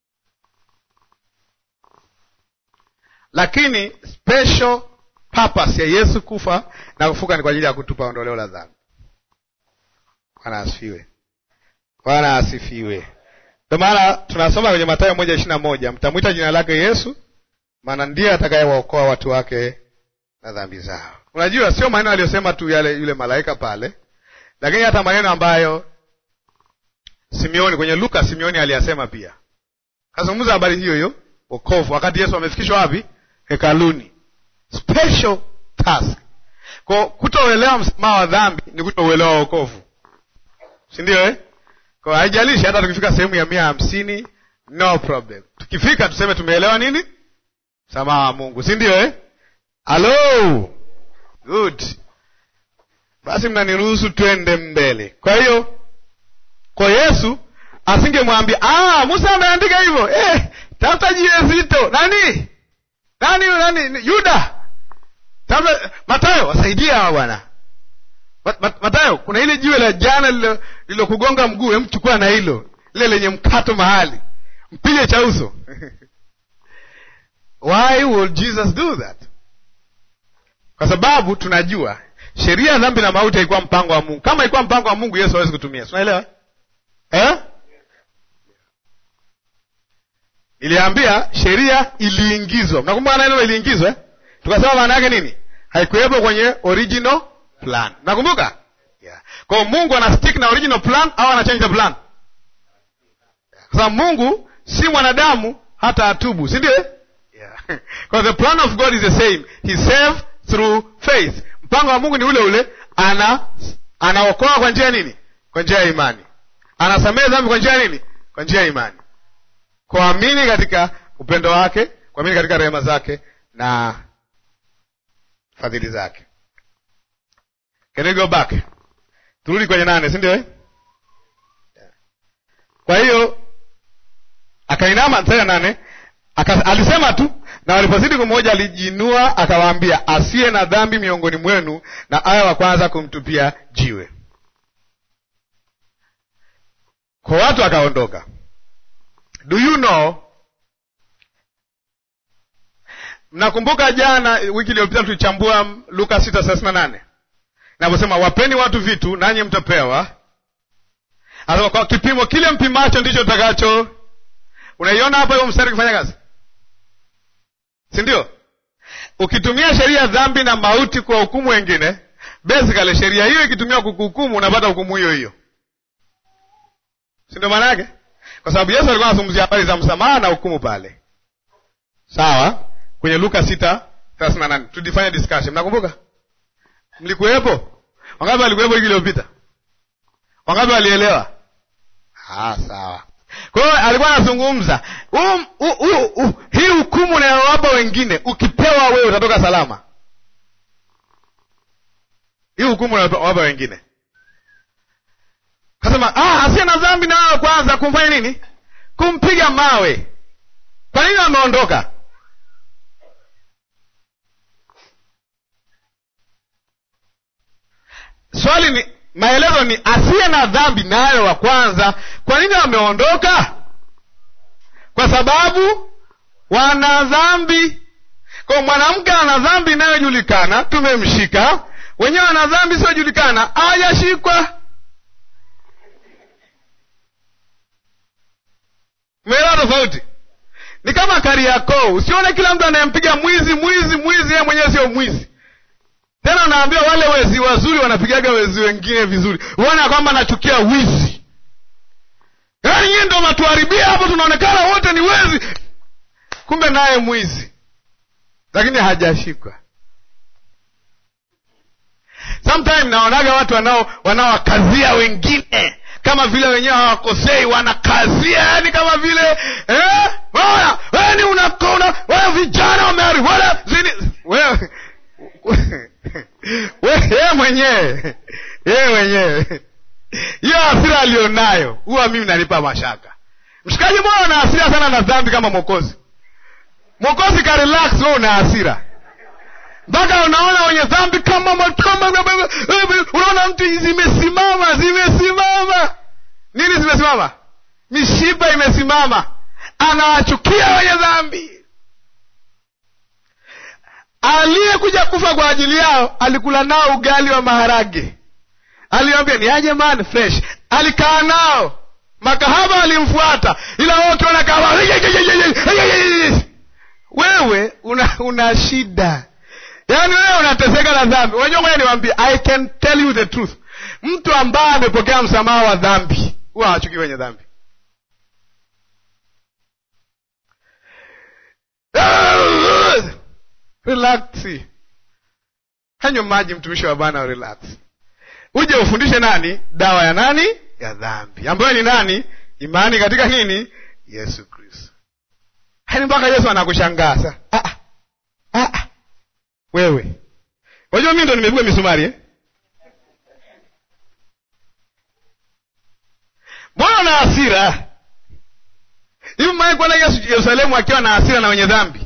lakini special purpose ya Yesu kufa na kufuka ni kwa ajili ya kutupa ondoleo la dhambi. Bwana asifiwe, Bwana asifiwe. Ndio maana tunasoma kwenye Mathayo moja ishirini na moja mtamwita jina lake Yesu, maana ndiye atakayewaokoa watu wake na dhambi zao. Unajua, sio maneno aliyosema tu yale yule malaika pale, lakini hata maneno ambayo Simeoni kwenye Luka, Simeoni aliyasema pia, kazungumza habari hiyo hiyo wokovu, wakati Yesu amefikishwa wapi? Hekaluni. Special task Kwa kutouelewa msamaha wa dhambi ni kutouelewa wokovu, si ndio eh? Kwa haijalishi hata tukifika sehemu ya mia hamsini, no problem. Tukifika tuseme tumeelewa nini? Msamaha wa Mungu, si ndio eh? Halo, good. Basi mnaniruhusu twende mbele. Kwa hiyo kwa Yesu asingemwambia ah, Musa ameandika hivyo eh, tafuta jiwe zito. Nani nani nani? Yuda, tafuta Matayo, wasaidia hawa bwana. Matayo, kuna ile jiwe la jana lilokugonga mguu, emchukua na hilo lile lenye mkato mahali, mpige cha uso Why would Jesus do that? Kwa sababu tunajua sheria ya dhambi na mauti haikuwa mpango wa Mungu. Kama ilikuwa mpango wa Mungu, Yesu hawezi kutumia. Unaelewa eh? Iliambia sheria iliingizwa. Mnakumbuka neno iliingizwa eh? Tukasema maana yake nini? Haikuwepo kwenye original plan. Nakumbuka? Yeah. Kwa hiyo Mungu ana stick na original plan au ana change the plan? Kwa sababu Mungu si mwanadamu hata atubu, si ndio? Yeah. Because the plan of God is the same. He save through faith. Mpango wa Mungu ni ule ule, ana anaokoa kwa njia nini? Kwa njia ya imani. Anasamehe dhambi kwa njia ya nini? Kwa njia ya imani. Kuamini katika upendo wake, kuamini katika rehema zake na fadhili zake. Can we go back? Turudi kwenye nane, si ndio eh? Kwa hiyo akainama mstari wa nane aka, alisema tu na walipozidi kummoja alijiinua akawaambia, asiye na dhambi miongoni mwenu na awe wa kwanza kumtupia jiwe. Kwa watu wakaondoka. Do you know, mnakumbuka jana, wiki iliyopita tulichambua Luka sita thelathini na nane naposema wapeni watu vitu nanyi mtapewa. Anasema kwa kipimo kile mpimacho ndicho utakacho. Unaiona hapo hiyo mstari ukifanya kazi, si ndio? Ukitumia sheria ya dhambi na mauti kwa hukumu wengine, basically sheria hiyo ikitumiwa kukuhukumu, unapata hukumu hiyo hiyo, si ndio maana yake? Kwa sababu Yesu alikuwa anazungumzia habari za msamaha na hukumu pale, sawa, kwenye Luka sita thelathini na nane tulifanya discussion, mnakumbuka? Mlikuwepo? Wangapi walikuwepo wiki iliyopita? Wangapi walielewa? Ah, sawa. Kwa hiyo alikuwa anazungumza um, uh, uh, uh, hii hukumu unayowapa wengine, ukipewa wewe utatoka salama. Hii hukumu unayowapa wengine, kasema ah, asiye na dhambi na wewe kwanza kumfanya nini? Kumpiga mawe. Kwa nini ameondoka? Swali ni maelezo ni asiye na dhambi nayo wa kwanza. Kwa nini wameondoka? Kwa sababu wana dhambi. Kwa mwanamke ana dhambi inayojulikana, tumemshika. Wenyewe wana dhambi isiyojulikana, hajashikwa. Umeelewa tofauti? Ni kama Kariakoo, usione kila mtu anayempiga mwizi mwizi mwizi, yeye mwenyewe sio mwizi tena unaambia wale wezi wazuri wanapigaga wezi wengine vizuri, uone kwamba nachukia wizi. Yaani nyie ndo matuharibia hapo, tunaonekana wote ni wezi, kumbe naye mwizi, lakini hajashikwa. Sometime naonaga watu wanao wanaowakazia wengine kama vile wenyewe hawakosei, wanakazia yani kama vile eh, weni unakona wewe, vijana wameharibu zini wewe yeye mwenyewe yeye mwenyewe hiyo hasira alionayo huwa mimi nanipa mashaka. Mshikaji moyo una hasira sana na dhambi kama Mwokozi. Mwokozi ka relax, wewe una hasira mpaka unaona wenye dhambi kama matoma, unaona mtu zimesimama zimesimama. Nini zimesimama? Mishipa imesimama, anawachukia wenye dhambi aliyekuja kufa kwa ajili yao alikula nao ugali wa maharage, aliwambia ni aje man fresh. Alikaa nao, makahaba alimfuata, ila wao ukiona kama wewe una, una shida, yaani wewe unateseka na dhambi. Unajua, ngoja niwaambie, I can tell you the truth, mtu ambaye amepokea msamaha wa dhambi huwa hawachukii wenye dhambi Relaxi. hanywa maji, mtumishi wa Bwana, relax, uje ufundishe nani dawa ya nani ya dhambi, ambayo ni nani? Imani katika nini? Yesu Kristo. Hani mpaka Yesu anakushangaa sasa. Ah, ah, ah, wewe wajua, mimi ndo nimepigwa misumari eh? Mbona una hasira hivi? Mwae kuona Yesu Yerusalemu akiwa na hasira na wenye dhambi?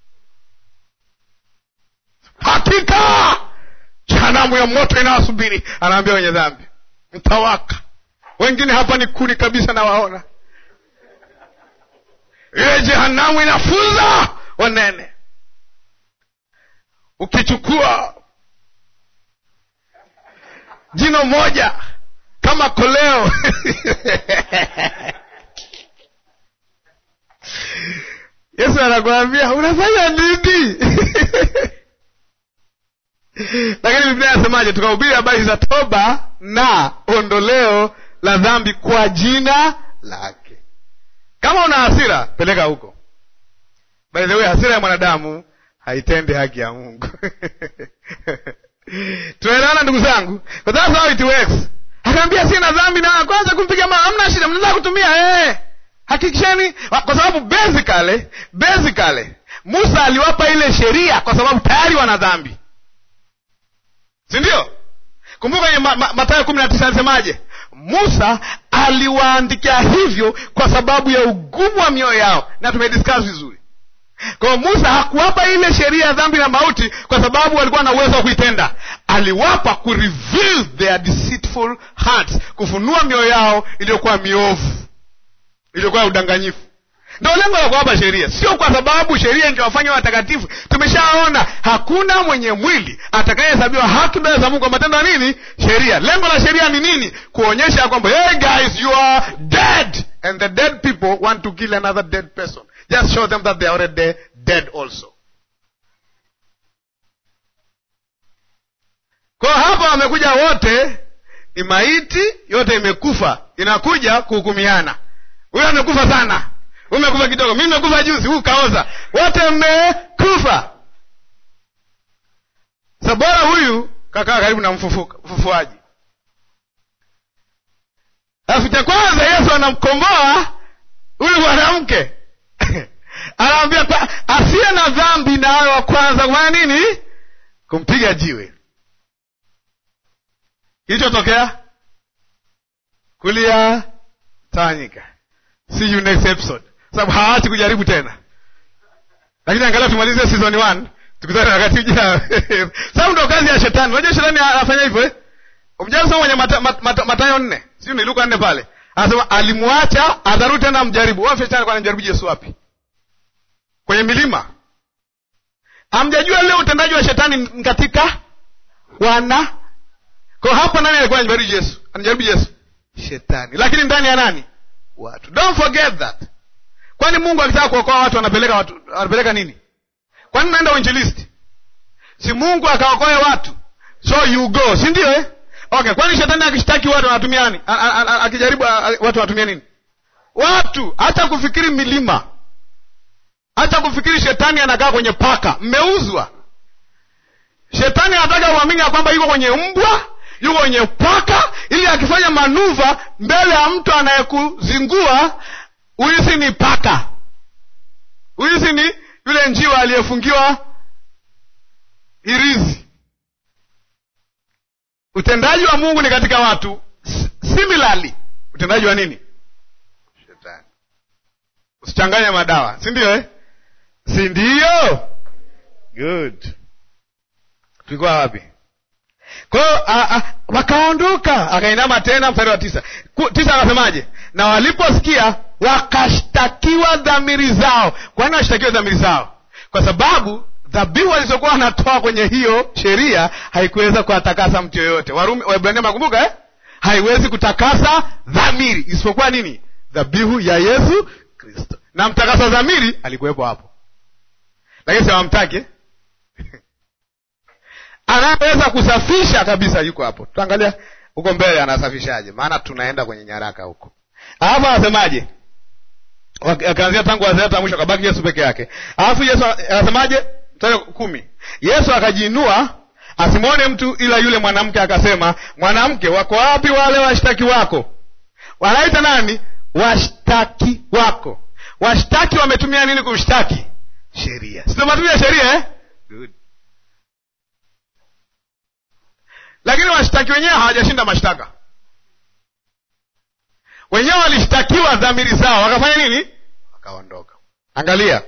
Hakika jehanamu ya moto inawasubiri, anaambia wenye dhambi, mtawaka. Wengine hapa ni kuni kabisa, nawaona ile jehanamu inafunza wanene. Ukichukua jino moja kama koleo Yesu anakuambia unafanya nini? Lakini Biblia inasemaje? Tukahubiri habari za toba na ondoleo la dhambi kwa jina lake. Kama una hasira, peleka huko. By the way, hasira ya mwanadamu haitendi haki ya Mungu. Tunaelewana ndugu zangu? But that's how it works. Akaambia sina dhambi na kwanza kumpiga mama, hamna shida, mnaweza kutumia eh. Hakikisheni kwa sababu basically basically Musa aliwapa ile sheria kwa sababu tayari wana dhambi. Si ndio? Kumbuka kwenye ma, ma, Mathayo kumi na tisa alisemaje? Musa aliwaandikia hivyo kwa sababu ya ugumu wa mioyo yao, na tumediscuss vizuri. Kwa hiyo Musa hakuwapa ile sheria ya dhambi na mauti kwa sababu walikuwa na uwezo wa kuitenda. Aliwapa ku reveal their deceitful hearts, kufunua mioyo yao iliyokuwa miovu, iliyokuwa ya udanganyifu. Ndio lengo la kuwapa sheria, sio kwa sababu sheria ingewafanya watakatifu. Tumeshaona hakuna mwenye mwili atakayehesabiwa haki mbele za Mungu kwa matendo ya nini? Sheria. Lengo la sheria ni nini? Kuonyesha kwamba hey guys, you are dead and the dead people want to kill another dead person. Just show them that they are already dead also. Kwa hapa wamekuja wote, ni maiti yote imekufa, inakuja kuhukumiana. Huyo amekufa sana, umekufa kidogo, mimi nimekufa juzi, huu kaoza, wote mmekufa. Sa bora huyu kakaa karibu na mfufuaji. Alafu cha kwanza Yesu anamkomboa huyu mwanamke anaambia asiye na dhambi na awe wa kwanza kufanya nini? Kumpiga jiwe. Kilichotokea kulia tawanyika. See you next episode, sababu hawaachi kujaribu tena, lakini angalia tumalize season one, tukutane wakati ujao. Sababu ndo kazi ya shetani. Unajua shetani anafanya hivyo eh? Umjasoma kwenye Matayo mata, mata, mata nne, sijui ni Luka nne pale, anasema alimwacha atarudi tena mjaribu. Wao shetani alikuwa anamjaribu Yesu wapi? Kwenye milima. Hamjajua leo utendaji wa shetani katika wana kwa hapa, nani alikuwa anajaribu Yesu? Anajaribu Yesu shetani, lakini ndani ya nani? Watu. Don't forget that. Kwani Mungu akitaka kuokoa watu anapeleka watu, anapeleka nini? Kwani naenda uinjilisti? Si Mungu akaokoe watu, so you go, si ndio eh? Okay, kwani shetani akishtaki watu anatumia nani? Akijaribu watu wanatumia nini? Watu. Hata kufikiri milima, hata kufikiri shetani anakaa kwenye paka, mmeuzwa. Shetani anataka uamini ya kwamba yuko kwenye mbwa, yuko kwenye paka, ili akifanya manuva mbele ya mtu anayekuzingua uhisi ni paka, uhisi ni yule njiwa aliyefungiwa hirizi. Utendaji wa Mungu ni katika watu. Similarly, utendaji wa nini? Shetani. Usichanganye madawa, si ndio eh? si ndio? Good. Tulikuwa wapi? Kwa hiyo wakaondoka, akainama tena. Mstari wa tisa tisa akasemaje? Na waliposikia wakashtakiwa dhamiri zao. Kwa nini washtakiwe dhamiri zao? Kwa sababu dhabihu walizokuwa wanatoa kwenye hiyo sheria haikuweza kuwatakasa mtu yoyote. Warumi, Waebrania makumbuka eh? haiwezi kutakasa dhamiri isipokuwa nini? Dhabihu ya Yesu Kristo. Na mtakasa dhamiri alikuwepo hapo, lakini siwamtake anaweza kusafisha kabisa, yuko hapo. Tutaangalia huko mbele anasafishaje, maana tunaenda kwenye nyaraka huko. Alafu anasemaje? Akaanzia tangu wazee hata mwisho, akabaki Yesu peke yake. Alafu Yesu anasemaje? Mstari kumi, Yesu akajiinua asimwone mtu ila yule mwanamke akasema mwanamke wako wapi wale washtaki wako wanaita nani washtaki wako washtaki wametumia nini kumshtaki sheria sitomatumia sheria eh? Good. lakini washtaki wenyewe hawajashinda mashtaka wenyewe walishtakiwa dhamiri zao wakafanya nini wakaondoka angalia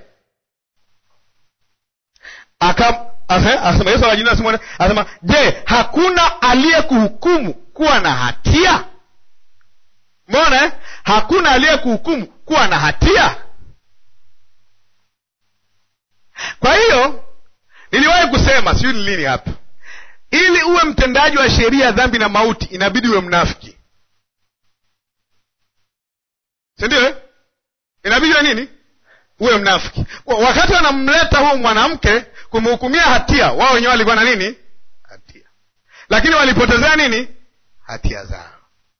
aka asema yesu awajina simone asema je hakuna aliyekuhukumu kuwa na hatia mona eh? hakuna aliyekuhukumu kuwa na hatia kwa hiyo niliwahi kusema sijui ni lini hapa ili uwe mtendaji wa sheria ya dhambi na mauti inabidi uwe mnafiki sindio eh? inabidi uwe nini uwe mnafiki wakati wanamleta huu mwanamke kumhukumia hatia wao wenyewe walikuwa na nini hatia lakini walipotezea nini hatia zao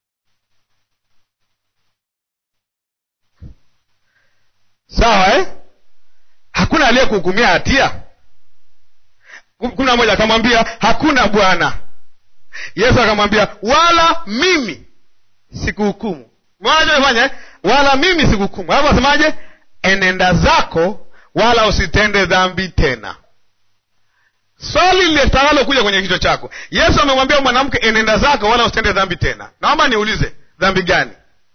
sawa eh? hakuna aliyekuhukumia hatia kumi na moja akamwambia hakuna bwana yesu akamwambia wala mimi sikuhukumu mwanachofanya wala mimi sikuhukumu alafu asemaje enenda zako wala usitende dhambi tena swali litakalo kuja kwenye kichwa chako yesu amemwambia mwanamke enenda zako wala usitende dhambi tena naomba niulize dhambi gani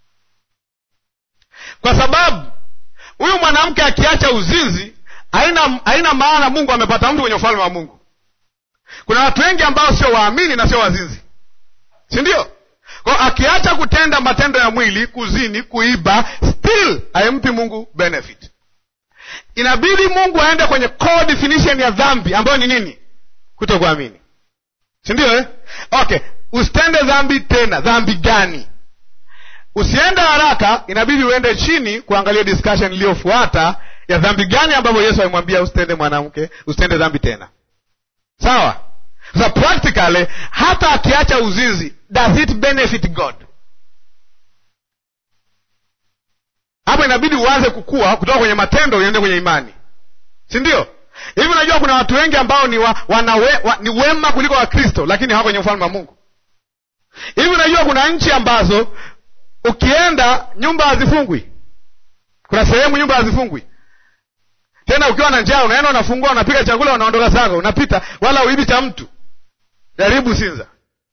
kwa sababu huyu mwanamke akiacha uzinzi haina haina maana mungu amepata mtu kwenye ufalme wa mungu kuna watu wengi ambao sio waamini na sio wazinzi si ndio kwao akiacha kutenda matendo ya mwili kuzini kuiba still haimpi mungu benefit inabidi mungu aende kwenye core definition ya dhambi ambayo ni nini kuto kuamini si ndio eh? okay usitende dhambi tena dhambi gani usiende haraka inabidi uende chini kuangalia discussion iliyofuata ya dhambi gani ambavyo yesu alimwambia usitende mwanamke usitende dhambi tena sawa sasa practically hata akiacha uzinzi does it benefit god hapo inabidi uanze kukua kutoka kwenye matendo uende kwenye imani si ndio hivi unajua kuna watu wengi ambao ni, wa, wanawe, wa, ni wema kuliko wakristo lakini hawako kwenye ufalme wa mungu hivi unajua kuna nchi ambazo ukienda nyumba hazifungwi kuna sehemu nyumba hazifungwi tena ukiwa na njaa unaenda unafungua unapika chakula unaondoka zako unapita wala uibi cha mtu jaribu sinza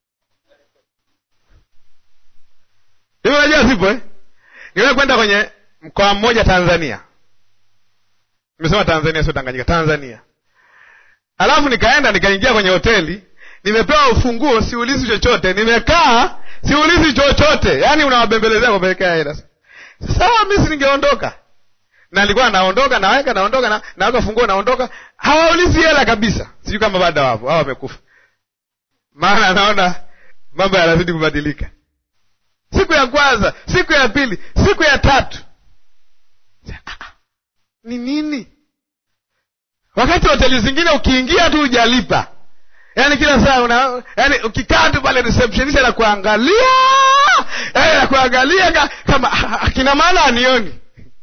hivi unajua zipo eh? niwe kwenda kwenye mkoa mmoja tanzania nimesema tanzania sio tanganyika tanzania alafu nikaenda nikaingia kwenye hoteli nimepewa ufunguo siulizi chochote nimekaa siulizi chochote yaani unawabembelezea kupelekea hela sawa mi si ningeondoka na alikuwa naondoka naweka naondoka na, naweka funguo naondoka hawaulizi hela kabisa sijui kama bado wapo hawa wamekufa maana anaona mambo yanazidi kubadilika siku ya kwanza siku ya pili siku ya tatu ni nini wakati hoteli zingine ukiingia tu hujalipa yaani kila saa una yaani ukikaa tu pale receptionist anakuangalia yaani anakuangalia ka, kama akina maana anioni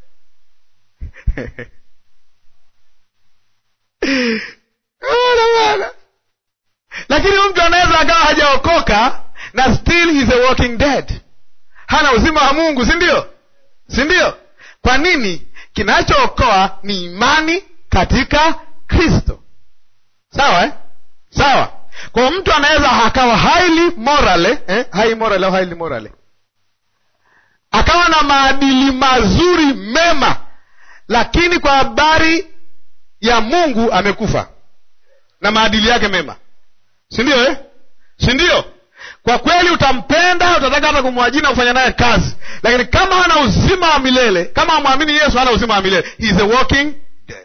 lakini huyu mtu anaweza akawa hajaokoka na still he's a walking dead hana uzima wa mungu si ndio si ndio kwa nini kinachookoa ni imani katika kristo sawa eh? sawa kwa mtu anaweza akawa highly morale eh? high morale au highly morale akawa na maadili mazuri mema lakini kwa habari ya mungu amekufa na maadili yake mema si ndio eh? si ndio kwa kweli utampenda utataka hata kumwajiri na kufanya naye kazi lakini kama hana uzima wa milele kama amwamini yesu hana uzima wa milele He is a walking dead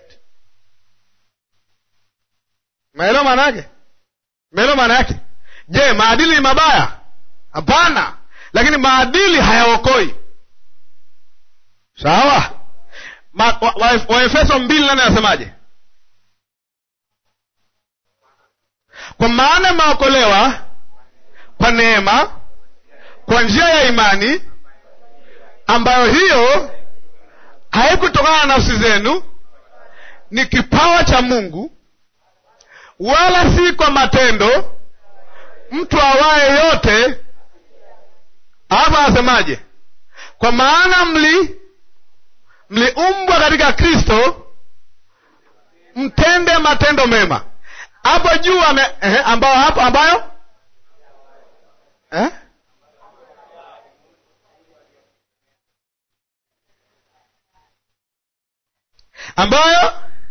maelewa maana yake maelewa maana yake je maadili ni mabaya hapana lakini maadili hayaokoi sawa waefeso wa, wa mbili nane anasemaje kwa maana imeokolewa kwa neema kwa njia ya imani ambayo hiyo haikutokana na nafsi zenu ni kipawa cha mungu wala si kwa matendo mtu awaye yote hapa anasemaje kwa maana mli mliumbwa katika kristo mtende matendo mema hapo juu ame, eh, ambayo hapo ambayo eh? ambayo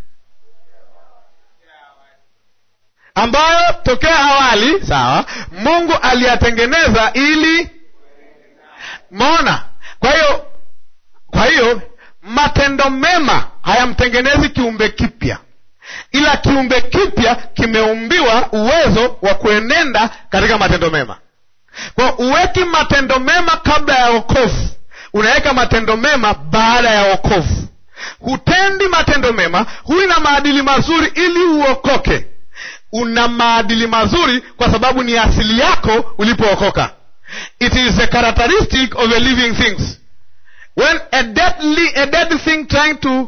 ambayo tokea awali sawa mungu aliyatengeneza ili mona kwa hiyo kwa hiyo matendo mema hayamtengenezi kiumbe kipya ila kiumbe kipya kimeumbiwa uwezo wa kuenenda katika matendo mema kwa uweki matendo mema kabla ya wokovu unaweka matendo mema baada ya wokovu hutendi matendo mema huwi na maadili mazuri ili uokoke una maadili mazuri kwa sababu ni asili yako ulipookoka it is a characteristic of a living things when a dead, li, a dead thing trying to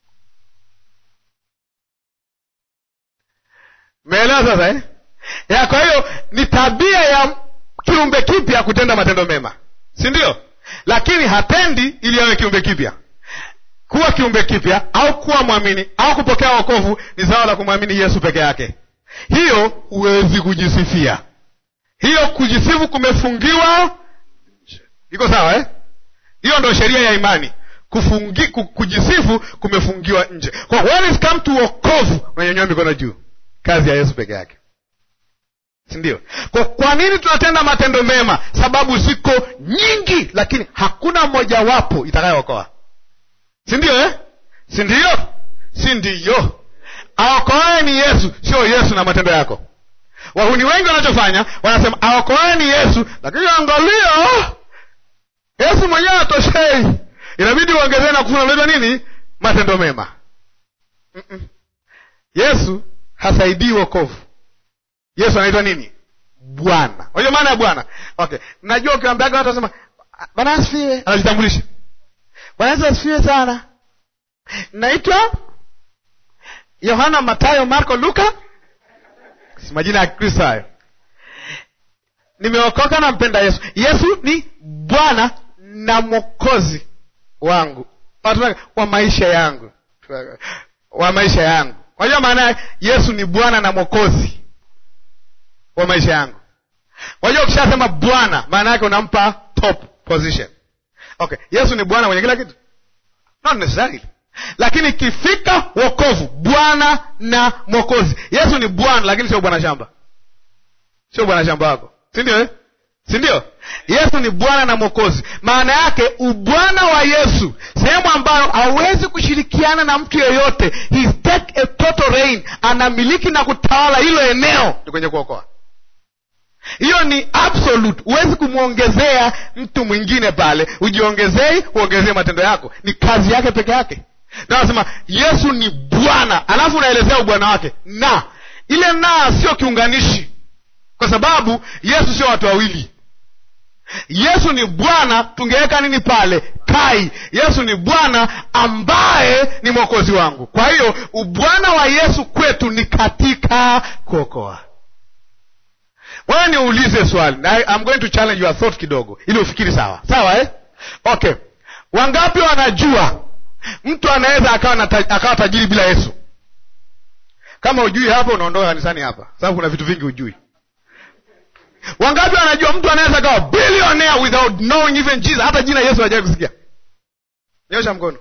meelewa sasa eh? ya kwa hiyo ni tabia ya kiumbe kipya kutenda matendo mema si ndio lakini hatendi ili awe kiumbe kipya kuwa kiumbe kipya au kuwa mwamini au kupokea wokovu ni zao la kumwamini yesu peke yake hiyo huwezi kujisifia hiyo kujisifu kumefungiwa iko sawa eh? hiyo ndo sheria ya imani Kufungi, ku- kujisifu kumefungiwa nje kwa when it come to wokovu unanyanyua mikono juu kazi ya yesu peke yake sindio kwa, kwa nini tunatenda matendo mema sababu ziko nyingi lakini hakuna mojawapo itakayookoa sindio eh? sindio sindiyo aokoae ni yesu sio yesu na matendo yako wahuni wengi wanachofanya wanasema aokoae ni yesu lakini angalia yesu mwenyewe atoshei inabidi uongezee na kufuna unaitwa nini matendo mema Mm-mm. yesu hasaidii wokovu yesu anaitwa nini bwana unajua maana ya bwana okay najua ukiwambiaga watu wasema bwana asifiwe anajitambulisha bwana yesu asifiwe sana naitwa yohana matayo marko luka si majina ya kristo hayo nimeokoka na mpenda yesu yesu ni bwana na mwokozi wangu Watu wa maisha yangu wa maisha yangu unajua maana ya yesu ni bwana na mwokozi wa maisha yangu unajua ukishasema bwana maana yake unampa top position okay yesu ni bwana mwenye kila kitu not necessarily lakini ikifika wokovu bwana na mwokozi yesu ni bwana lakini sio bwana shamba sio bwana shamba wako sindio eh? sindio yesu ni bwana na mwokozi maana yake ubwana wa yesu sehemu ambayo hawezi kushirikiana na mtu yeyote He's take a total reign anamiliki na kutawala hilo eneo ni kwenye kuokoa hiyo ni absolute huwezi kumwongezea mtu mwingine pale ujiongezei uongezee matendo yako ni kazi yake peke yake na nasema yesu ni bwana alafu unaelezea ubwana wake na ile na sio kiunganishi kwa sababu yesu sio watu wawili yesu ni bwana tungeweka nini pale kai yesu ni bwana ambaye ni mwokozi wangu kwa hiyo ubwana wa yesu kwetu ni katika kuokoa wewe niulize swali na I'm going to challenge your thought kidogo ili ufikiri sawa sawa eh? okay wangapi wanajua mtu anaweza akawa, na ta, akawa tajiri bila yesu kama ujui hapa unaondoka kanisani hapa sababu kuna vitu vingi ujui wangapi wanajua mtu anaweza akawa billionaire without knowing even jesus hata jina yesu hajawai kusikia nyosha mkono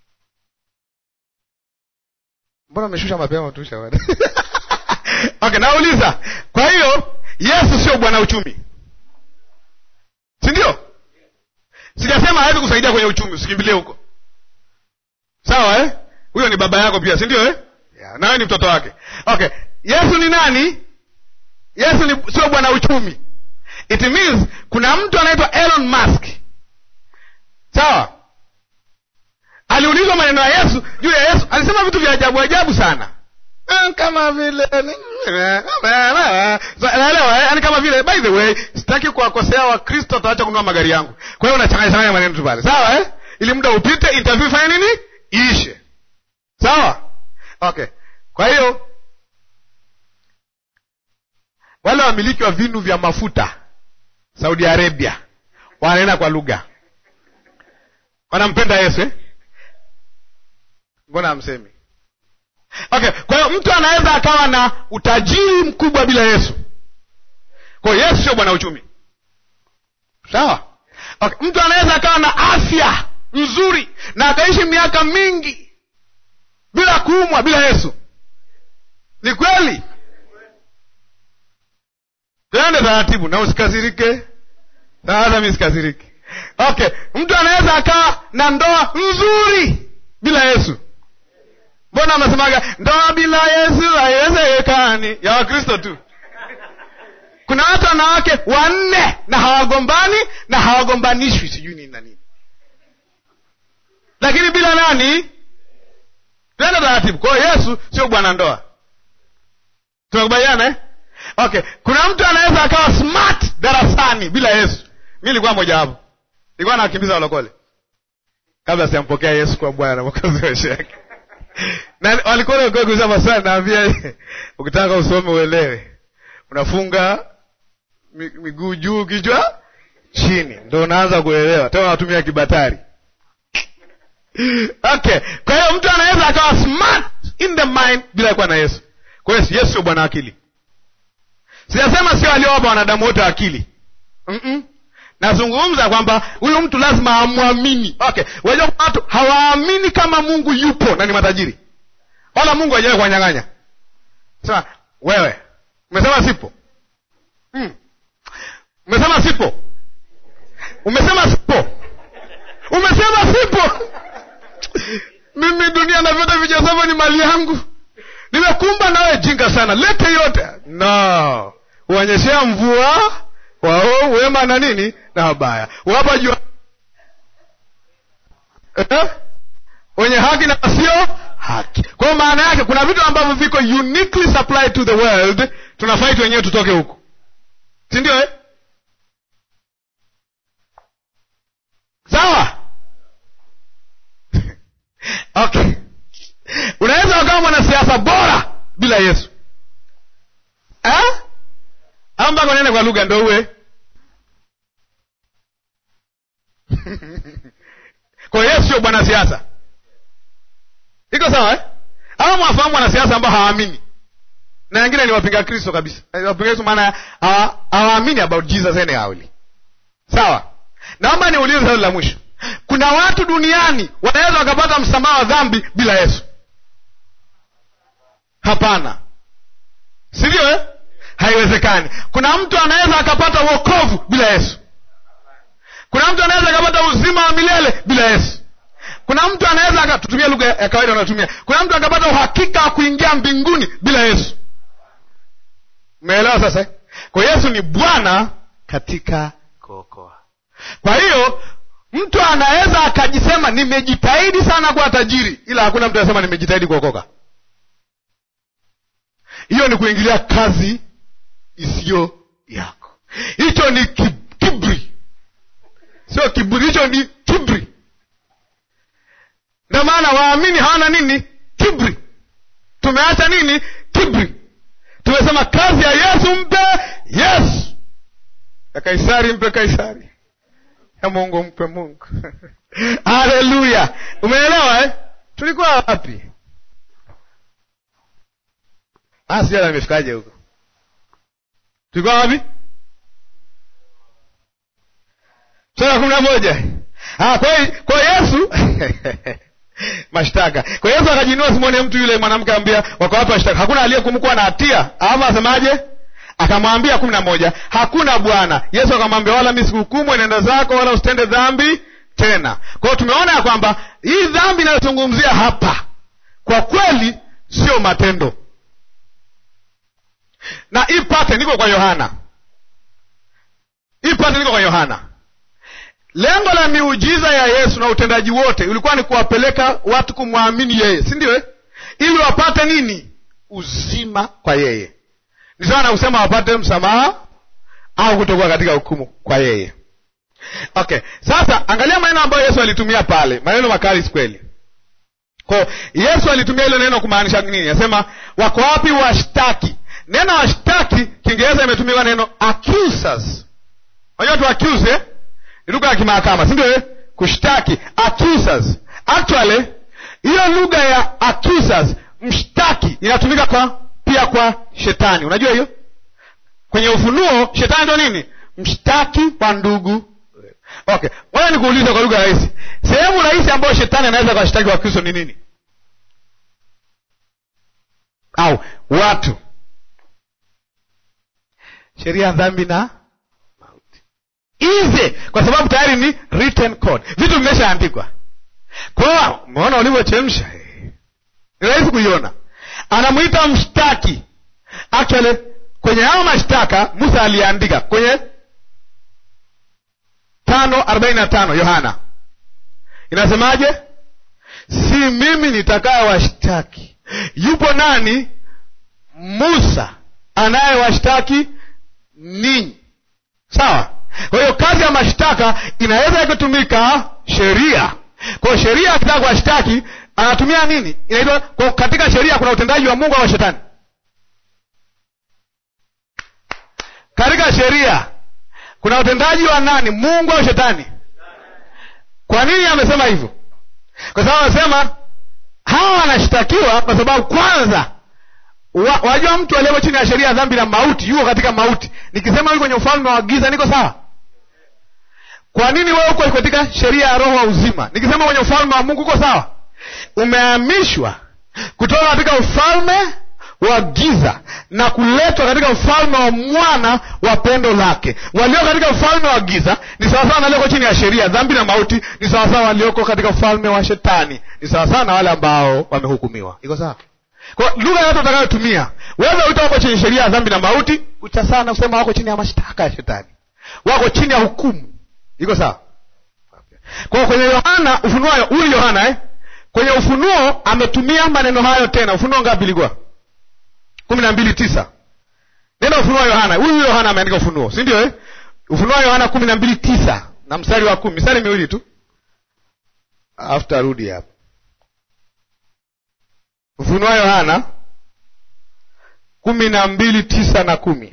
mbona umeshusha mapema tusha okay nauliza kwa hiyo yesu sio bwana uchumi si ndio sijasema hawezi kusaidia kwenye uchumi usikimbilie huko sawa eh? huyo ni baba yako pia si ndio eh? yeah, nawe ni mtoto wake okay yesu ni nani yesu ni sio bwana uchumi it means kuna mtu anaitwa elon musk sawa aliulizwa maneno ya yesu juu ya yesu alisema vitu vya ajabu ajabu sana kama vile naelewa yani kama vile by the way sitaki kuwakosea wakristo wataacha kununua magari yangu kwa hiyo unachanganya changanya maneno tu pale sawa eh? ili muda upite interview fanya nini iishe sawa okay kwa hiyo wale wamiliki wa vinu vya mafuta Saudi Arabia wananena kwa lugha, wanampenda Yesu eh? Mbona hamsemi? Okay, kwa hiyo mtu anaweza akawa na utajiri mkubwa bila Yesu. Kwa hiyo Yesu sio bwana uchumi, sawa? Okay, mtu anaweza akawa na afya nzuri na akaishi miaka mingi bila kuumwa bila Yesu. Ni kweli? Tuende taratibu na usikasirike. Sasa mimi sikasiriki. Okay, mtu anaweza akawa na ndoa nzuri bila Yesu. Mbona mnasemaga ndoa bila Yesu haiwezekani? Ya Wakristo tu. Kuna watu wanawake wanne na hawagombani na hawagombanishwi, sijui nini na nini, lakini bila nani? Tuende taratibu. Kwa hiyo Yesu sio bwana ndoa. Tunakubaliana eh? Okay, kuna mtu anaweza akawa smart darasani bila Yesu. Mi nilikuwa mojawapo, nilikuwa nawakimbiza walokole kabla sijampokea Yesu kwa Bwana na Mwokozi wa maisha yake na walikuwa kuuliza maswali, naambia ukitaka usome uelewe, unafunga miguu juu, kichwa chini, ndo unaanza kuelewa. Tena unatumia kibatari. Okay, kwa hiyo mtu anaweza akawa smart in the mind bila kuwa na Yesu. Kwa hiyo Yesu sio bwana akili. Sijasema sio aliowapa wanadamu wote akili. mm -mm. Nazungumza kwamba huyu mtu lazima amwamini. Okay, wajua watu hawaamini kama Mungu yupo na ni matajiri, wala Mungu hajawahi kuwanyang'anya. Sema wewe umesema sipo, mm. umesema sipo, umesema sipo, umesema sipo. Mimi dunia na vyote vijazavyo ni mali yangu, nimekumba nawe jinga sana, lete yote no, uonyeshea mvua wao wema na nini na wabaya, wapa jua eh? wenye haki na wasio haki. Kwa hiyo maana yake kuna vitu ambavyo viko uniquely supplied to the world, tunafight wenyewe tutoke huku, si ndio eh? Sawa okay. Unaweza ukawa mwanasiasa bora bila Yesu eh? au mpaka unene kwa lugha ndo uwe kwa hiyo Yesu sio bwana siasa, iko sawa eh? Au mwafahamu wanasiasa ambao hawaamini na wengine ni wapinga Kristo kabisa. Wapinga Kristo maana hawaamini about Jesus anyhow. Sawa, naomba niulize swali la mwisho. Kuna watu duniani wanaweza wakapata msamaha wa dhambi bila Yesu? Hapana, si ndio eh? Haiwezekani. Kuna mtu anaweza akapata wokovu bila Yesu? Kuna mtu anaweza akapata uzima wa milele bila Yesu? Kuna mtu anaweza tutumia lugha ya kawaida unatumia, kuna mtu akapata uhakika wa kuingia mbinguni bila Yesu? Umeelewa sasa? Kwa Yesu ni Bwana katika kuokoa. Kwa hiyo mtu anaweza akajisema nimejitahidi sana kuwa tajiri, ila hakuna mtu anasema nimejitahidi kuokoka. Hiyo ni kuingilia kazi isiyo yako. Hicho ni kibri, sio kiburi, hicho ni kibri. Ndio maana waamini hawana nini? Kibri. Tumeacha nini? Kibri. Tumesema kazi ya Yesu mpe Yesu, ya Kaisari mpe Kaisari, ya Mungu mpe Mungu. Haleluya! Umeelewa eh? Tulikuwa wapi? Sijala nimefikaje huko? Tulikuwa wapi? sura ya kumi na moja. Kwa Yesu mashtaka. Kwa Yesu akajinua, simwone mtu yule mwanamke ambia wako wapi mashtaka? Hakuna aliyekumkuwa na hatia, ama asemaje? Akamwambia kumi na moja, hakuna Bwana. Yesu akamwambia, wala mi sikuhukumu, enenda zako, wala usitende dhambi tena. Kwa hiyo tumeona ya kwamba hii dhambi inayozungumzia hapa kwa kweli sio matendo na ipate niko kwa Yohana, ipate niko kwa Yohana. Lengo la miujiza ya Yesu na utendaji wote ulikuwa ni kuwapeleka watu kumwamini yeye, si ndio eh? Ili wapate nini? Uzima kwa yeye. Ni sawa na kusema wapate msamaha au kutokuwa katika hukumu kwa yeye. Okay, sasa angalia maneno ambayo Yesu alitumia pale, maneno makali kweli. Kwa Yesu alitumia hilo neno kumaanisha nini? Anasema wako wapi washtaki? neno washtaki kiingereza imetumiwa neno accusers unajua tu accuse eh? ni lugha ya kimahakama si ndio eh? kushtaki accusers actually hiyo lugha ya accusers mshtaki inatumika kwa pia kwa shetani unajua hiyo kwenye ufunuo shetani ndo nini mshtaki wa ndugu okay ngoja nikuulize kwa lugha rahisi sehemu rahisi ambayo shetani anaweza kuwashtaki wa kristo ni nini au watu sheria ya dhambi na mauti ize kwa sababu tayari ni written code vitu vimeshaandikwa kwao umeona ulivyochemsha ni rahisi kuiona anamwita mshtaki actually kwenye hayo mashtaka musa aliandika kwenye tano arobaini na tano yohana inasemaje si mimi nitakaye washtaki yupo nani musa anayewashtaki ninyi sawa kwa hiyo kazi ya mashtaka inaweza ikatumika sheria kwa hiyo sheria akitaka kuwashtaki anatumia nini inaitwa kwa katika sheria kuna utendaji wa mungu au shetani katika sheria kuna utendaji wa nani mungu au shetani kwa nini amesema hivyo kwa sababu anasema hawa wanashtakiwa kwa sababu kwanza wa, wajua mtu aliyeko chini ya sheria ya dhambi na mauti yuko katika mauti nikisema yuko kwenye ufalme wa giza niko sawa kwa nini wewe uko katika sheria ya roho wa uzima nikisema kwenye ufalme wa mungu uko sawa umehamishwa kutoka katika ufalme wa giza na kuletwa katika ufalme wa mwana wa pendo lake walio katika ufalme wa giza ni sawasawa na walioko chini ya sheria dhambi na mauti ni sawasawa walioko katika ufalme wa shetani ni sawasawa na wale ambao wamehukumiwa iko sawa kwa lugha yote utakayotumia wewe uita wako chini sheria ya dhambi na mauti utasawa na kusema wako chini ya mashtaka ya shetani wako chini ya hukumu iko sawa okay. kwa kwenye yohana ufunuo huyu yohana eh? kwenye ufunuo ametumia maneno hayo tena ufunuo ngapi ilikuwa kumi na mbili tisa neno ufunuo wa yohana huyu yohana ameandika ufunuo si ndio eh? ufunuo wa yohana kumi na mbili tisa na mstari wa kumi mstari miwili tu alafu tarudi hapo ufunuo wa yohana kumi na mbili tisa na kumi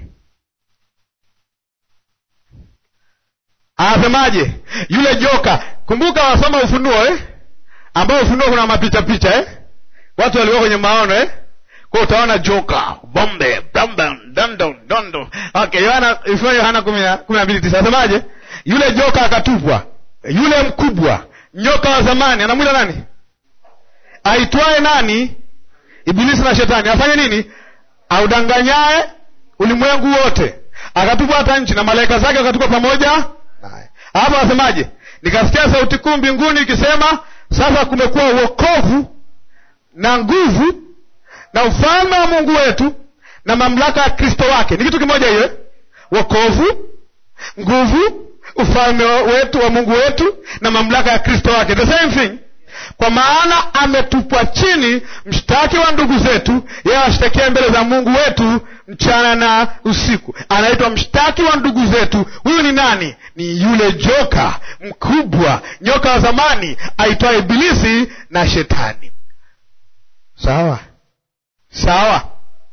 anasemaje yule joka kumbuka wasoma ufunuo eh? ambao ufunuo kuna mapicha picha eh? watu walikuwa kwenye maono eh? kwa utaona joka bombe bombe dondo dondo okay yohana ufunuo yohana kumi na mbili tisa anasemaje yule joka akatupwa yule mkubwa nyoka wa zamani anamwita nani aitwaye nani ibilisi na shetani afanye nini audanganyaye ulimwengu wote akatupwa hata nchi na malaika zake wakatupwa pamoja naye hapo anasemaje nikasikia sauti kuu mbinguni ikisema sasa kumekuwa uokovu na nguvu na ufalme wa mungu wetu na mamlaka ya kristo wake ni kitu kimoja hiyo eh? wokovu nguvu ufalme wetu wa mungu wetu na mamlaka ya kristo wake the same thing kwa maana ametupwa chini mshtaki wa ndugu zetu yeye ashtakia mbele za mungu wetu mchana na usiku anaitwa mshtaki wa ndugu zetu huyu ni nani ni yule joka mkubwa nyoka wa zamani aitwaye ibilisi na shetani sawa sawa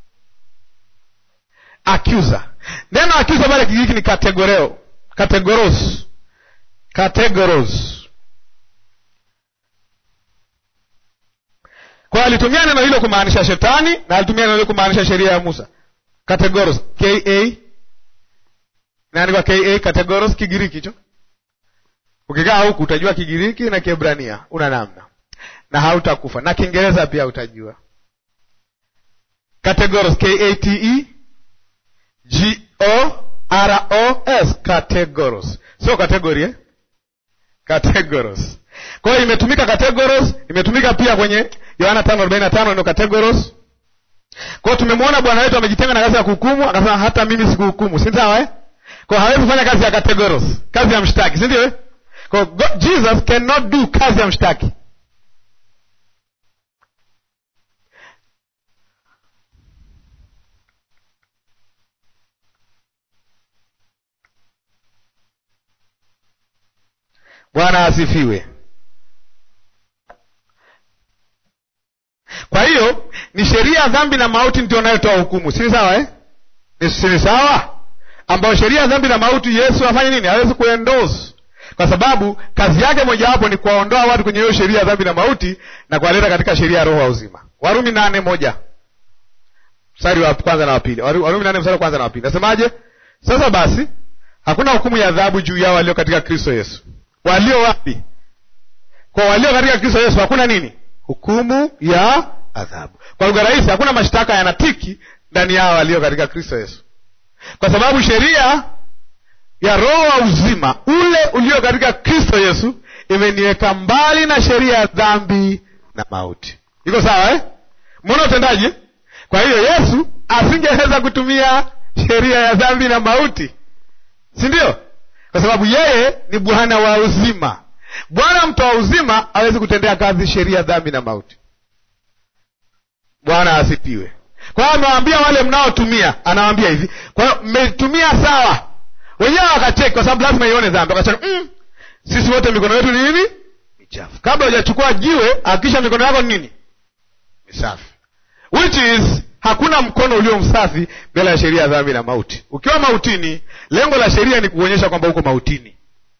accuser neno accuser pale kigiriki ni kategoreo kategoros kategoros kwa alitumia neno hilo kumaanisha shetani na alitumia neno hilo kumaanisha sheria ya musa kategoros ka inaandikwa ka kategoros kigiriki hicho ukikaa huku utajua kigiriki na kiebrania una namna na hautakufa na kiingereza pia utajua categoros k a t e g o r o s categoros sio category eh? categoros kwa hiyo imetumika categoros imetumika pia kwenye yohana tano arobaini na tano ndio categoros kwao tumemwona bwana wetu amejitenga na kazi ya kuhukumu akasema hata mimi sikuhukumu si sawa eh? kwa hawezi kufanya kazi ya categoros kazi ya mshtaki si ndio eh? kwa jesus cannot do kazi ya mshtaki bwana asifiwe kwa hiyo ni sheria ya dhambi na mauti ndio inayotoa hukumu si sawa eh? ni si sawa ambayo sheria ya dhambi na mauti yesu afanye nini hawezi kuendorse kwa sababu kazi yake mojawapo ni kuwaondoa watu kwenye hiyo sheria ya dhambi na mauti na kuwaleta katika sheria ya roho wa uzima warumi nane moja mstari wa kwanza na wa pili warumi nane mstari wa kwanza na wa pili nasemaje sasa basi hakuna hukumu ya adhabu juu yao walio katika kristo yesu walio wapi kwa walio katika kristo yesu hakuna nini hukumu ya adhabu kwa lugha rahisi hakuna mashtaka yanatiki ndani yao walio katika kristo yesu kwa sababu sheria ya roho wa uzima ule ulio katika kristo yesu imeniweka mbali na sheria ya dhambi na mauti iko sawa eh? mbona utendaji kwa hiyo yesu asingeweza kutumia sheria ya dhambi na mauti si ndio kwa sababu yeye ni bwana wa uzima bwana mtoa uzima hawezi kutendea kazi sheria ya dhambi na mauti bwana asipiwe kwa hiyo amewaambia wale mnaotumia anawaambia hivi kwa hiyo mmeitumia sawa wenyewe wakacheki kwa sababu lazima ione dhambi wakacheka mm, sisi wote mikono yetu ni nini michafu kabla hujachukua jiwe hakikisha mikono yako ni nini misafi which is hakuna mkono ulio msafi mbele ya sheria ya dhambi na mauti ukiwa mautini lengo la sheria ni kuonyesha kwamba uko mautini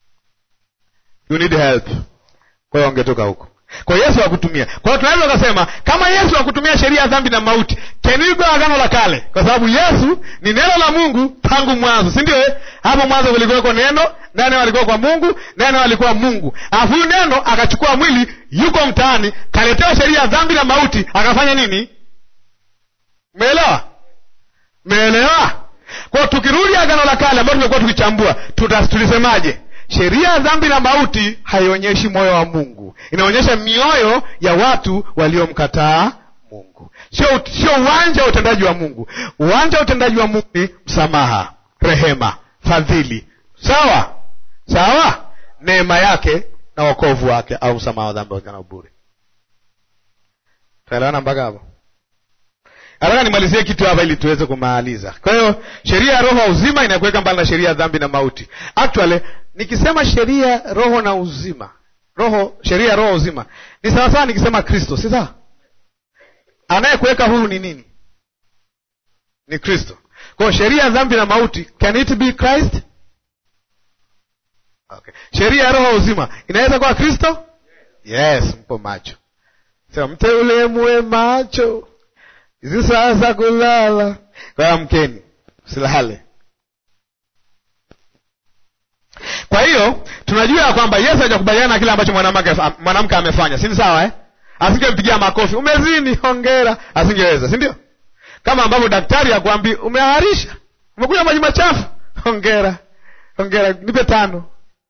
you need help kwa hiyo ongetoka huko kwa yesu akutumia kwa hiyo tunaweza ukasema kama yesu akutumia sheria ya dhambi na mauti can we go agano la kale kwa sababu yesu ni neno la mungu tangu mwanzo si ndio eh? hapo mwanzo kulikuweko neno neno alikuwa kwa mungu neno alikuwa mungu alafu huyu neno akachukua mwili yuko mtaani kaletewa sheria ya dhambi na mauti akafanya nini meelewa meelewa kwao tukirudi agano la kale ambayo tumekuwa tukichambua tuta- tulisemaje sheria ya dhambi na mauti haionyeshi moyo wa mungu inaonyesha mioyo ya watu waliomkataa mungu sio sio uwanja wa utendaji wa mungu uwanja wa utendaji wa mungu ni msamaha rehema fadhili sawa sawa neema yake na wokovu wake au msamaha wa dhambi na bure tunaelewana mpaka hapo nataka nimalizie kitu hapa ili tuweze kumaliza kwa hiyo sheria ya roho wa uzima inakuweka mbali na sheria ya dhambi na mauti actually nikisema sheria roho na uzima roho sheria ya roho wa uzima ni sawasawa nikisema kristo si sawa anayekuweka huru ni nini ni kristo kwa hiyo sheria ya dhambi na mauti can it be christ okay. sheria ya roho wa uzima inaweza kuwa kristo yes mpo macho sema mteule muwe macho hizi saa za kulala kwa hiyo amkeni silale kwa hiyo tunajua ya kwamba yesu hajakubaliana na kile ambacho mwanamke mwanamke amefanya si ni sawa eh? asingempigia makofi umezini hongera asingeweza si ndio kama ambavyo daktari akwambi umeharisha umekunywa maji machafu hongera hongera nipe tano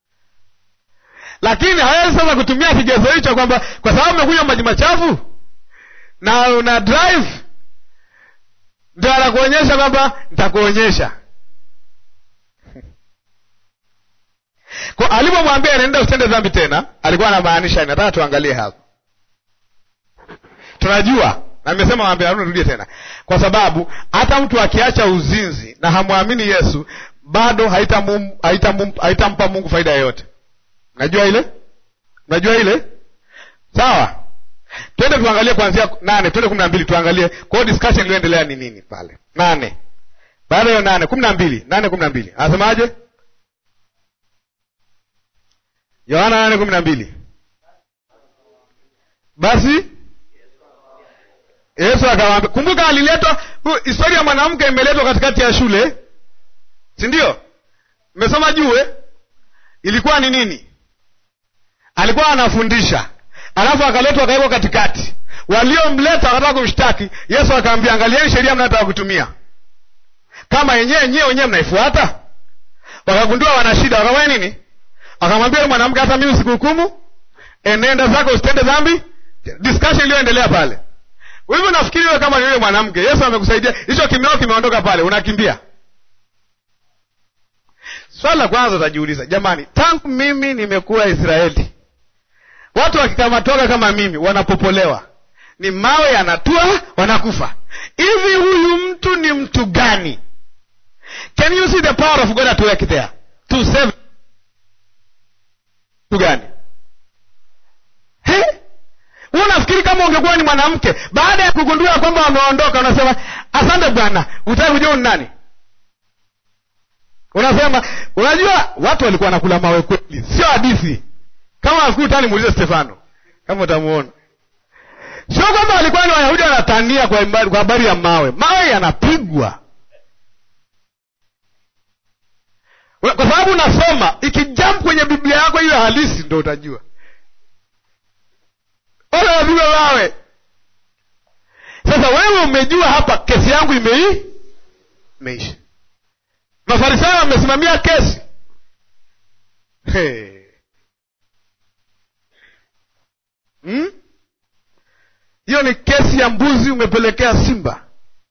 lakini hawezi sasa kutumia kigezo hicho kwamba kwa sababu umekunywa maji machafu na una drive ndio anakuonyesha kwamba nitakuonyesha kwa alipomwambia nenda usitende dhambi tena alikuwa anamaanisha nataka tuangalie hapo tunajua na nimesema wambia nirudie tena kwa sababu hata mtu akiacha uzinzi na hamwamini yesu bado haitamum- haitamum- haitampa mungu faida yoyote najua ile najua ile sawa twende tuangalie kuanzia nane twende kumi na mbili tuangalie kwa hiyo discussion iliyoendelea ni nini pale nane baada ya hiyo nane kumi na mbili nane kumi na mbili anasemaje yohana nane kumi na mbili basi yesu akawaambia kumbuka aliletwa hu- historia ya mwanamke imeletwa katikati ya shule si ndio mmesoma juu eh? ilikuwa ni nini alikuwa anafundisha alafu akaletwa akawekwa katikati waliomleta wakataka kumshtaki yesu akaambia angalieni sheria mnataka kutumia kama yenyewe nyewe wenyewe mnaifuata wakagundua wana shida wakafanya nini akamwambia yule mwanamke hata mimi sikuhukumu enenda zako usitende dhambi discussion iliyoendelea pale hivyo nafikiri wewe kama ni yule mwanamke yesu amekusaidia hicho kimeo kimeondoka pale unakimbia swali la kwanza utajiuliza jamani tangu mimi nimekuwa israeli watu wakikamatoka kama mimi wanapopolewa ni mawe yanatua wanakufa hivi huyu mtu ni mtu gani can you see the power of god at work there to save mtu gani He? nafikiri kama ungekuwa ni mwanamke baada ya kugundua kwamba wameondoka unasema asante bwana utaki kujua ni nani unasema unajua watu walikuwa wanakula mawe kweli sio hadithi kama nafikiri utani muulize stefano kama utamuona sio kwamba walikuwa ni wayahudi wanatania kwa imba- kwa habari ya mawe mawe yanapigwa Una- kwa sababu unasoma ikijamp kwenye biblia yako hiyo halisi ndo utajua wala wapigwa mawe sasa wewe umejua hapa kesi yangu imei imeisha mafarisayo wamesimamia kesi Hey. Hmm? hiyo ni kesi ya mbuzi umepelekea simba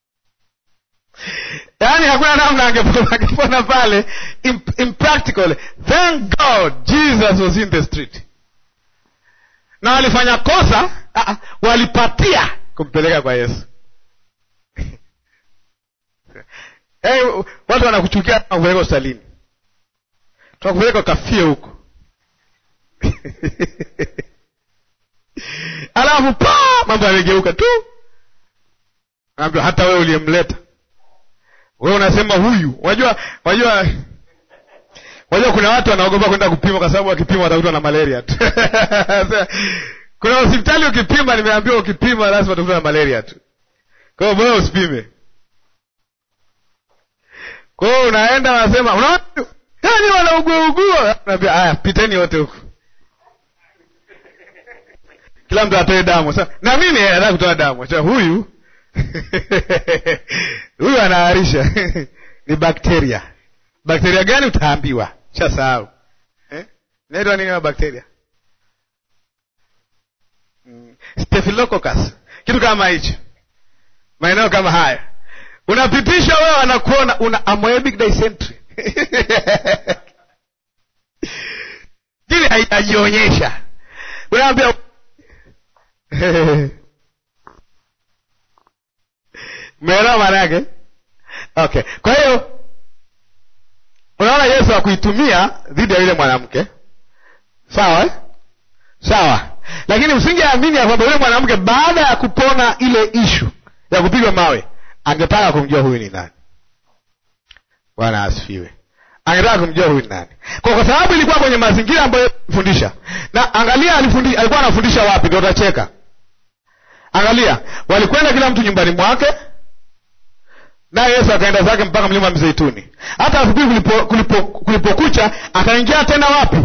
yaani hakuna namna angepona angepona pale Im- impractical thank god jesus was in the street na walifanya kosa ah, ah, walipatia kumpeleka kwa yesu hey, watu wanakuchukia kupeleka hospitalini tunakupeleka ukafie huko alafu pa mambo yamegeuka tu naambia hata wewe uliyemleta wewe unasema huyu unajua unajua unajua kuna watu wanaogopa kwenda kupima kwa sababu wakipima watakutwa na malaria tu kuna hospitali ukipima nimeambiwa ukipima lazima utakutwa na malaria tu kwa hiyo bora usipime kwa hiyo unaenda wanasema unaona yani wanauguaugua naambia haya piteni wote huku kila mtu atoe damu Sasa, na mimi eh, nataka kutoa damu Sasa, huyu huyu anaharisha ni bakteria bakteria gani utaambiwa shasahau eh? naitwa nini hayo bakteria mm. staphylococcus kitu kama hicho maeneo kama haya unapitisha wewe wanakuona una amoebic dysentery kile haijajionyesha unaambia meelewa maana yake okay kwa hiyo unaona yesu akuitumia dhidi ya yule mwanamke sawa eh? sawa lakini usingeamini ya kwamba yule mwanamke baada ya kupona ile ishu ya kupigwa mawe angetaka kumjua huyu ni nani bwana asifiwe angetaka kumjua huyu ni nani kwa, kwa sababu ilikuwa kwenye mazingira ambayo fundisha na angalia alifundi, alikuwa anafundisha wapi ndo utacheka angalia walikwenda kila mtu nyumbani mwake naye yesu akaenda zake mpaka mlima mzeituni hata asubuhi kulipo, kulipo, kulipokucha akaingia tena wapi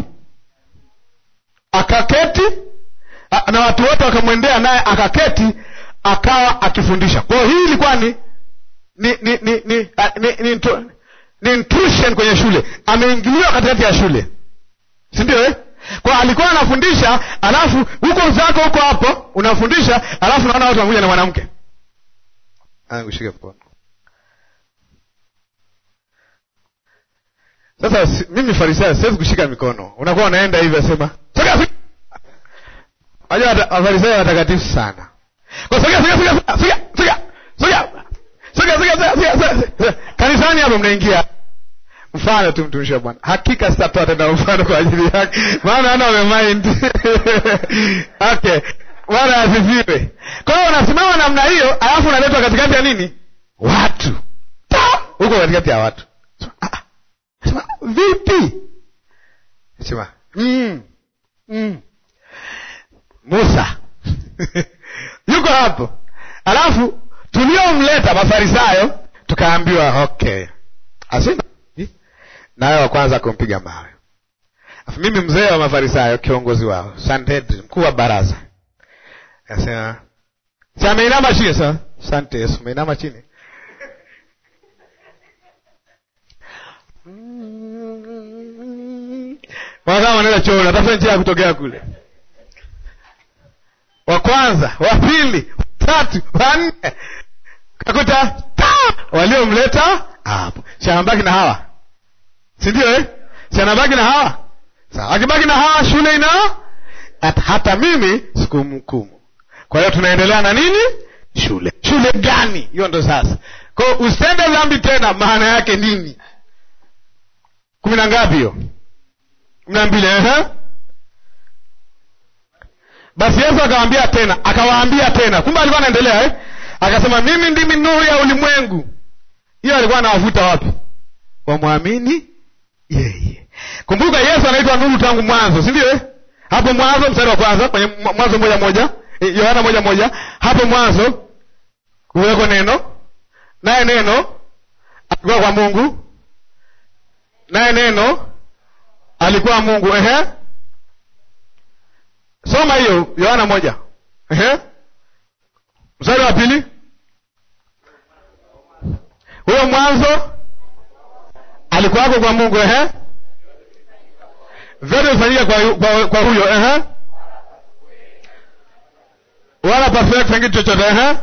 akaketi a- na watu wote wakamwendea naye akaketi akawa akifundisha kwa hiyo hii ilikuwa ni ni ni ni ni, a- ni, ni, intro- ni intrusion kwenye shule ameingiliwa katikati ya shule si ndio eh? kwa alikuwa anafundisha alafu huko zako huko hapo unafundisha alafu naona watu wanakuja na mwanamke kushika mkono sasa si, mimi farisayo siwezi kushika mikono unakuwa unaenda hivi asema sogea sogea Wajua wata- wafarisayo watakatifu sana kwa sogea sogea sogea sogea sogea sogea sogea sogea sogea sogea sogea sogea kanisani hapo mnaingia mfano tu mtumishi wa bwana hakika sitatoa tena mfano kwa ajili yake maana ana wamemind okay bwana asifiwe kwa hiyo unasimama namna hiyo alafu unaletwa katikati ya nini watu Ta! huko katikati ya watu Sema, ah, ah. Sema, vipi sema mm, mm. musa yuko hapo alafu tuliomleta mafarisayo tukaambiwa okay asina nawe wa kwanza kumpiga mawe Alafu mimi mzee wa mafarisayo kiongozi wao Sanhedrin, mkuu wa baraza akasema si ameinama chini sa sante yesu umeinama chini wanasema wanaenda chooni watafuta njia ya kutokea kule wa kwanza wa pili wa tatu wa nne kakuta ta waliomleta hapo si anabaki na hawa si ndio eh? si anabaki na hawa sawa akibaki na hawa shule ina hata, hata mimi sikumhukumu kwa hiyo tunaendelea na nini shule shule gani hiyo ndo sasa ko usitende dhambi tena maana yake nini kumi na ngapi hiyo kumi na mbili ehe basi yesu akawaambia tena akawaambia tena kumbe alikuwa anaendelea eh? akasema mimi ndimi nuru ya ulimwengu hiyo alikuwa anawavuta wapi wamwamini yeye kumbuka yesu anaitwa nuru tangu mwanzo si ndio eh? hapo mwanzo mstari wa kwanza kwenye mwanzo moja moja eh, yohana moja moja hapo mwanzo kuweko neno naye neno alikuwa kwa mungu naye neno alikuwa mungu ehe soma hiyo yohana moja ehe mstari wa pili huyo mwanzo alikuwako kwa mungu ehe vyote vifanyika kwa, kwa, kwa huyo ehe wala perfect kitu chochote ehe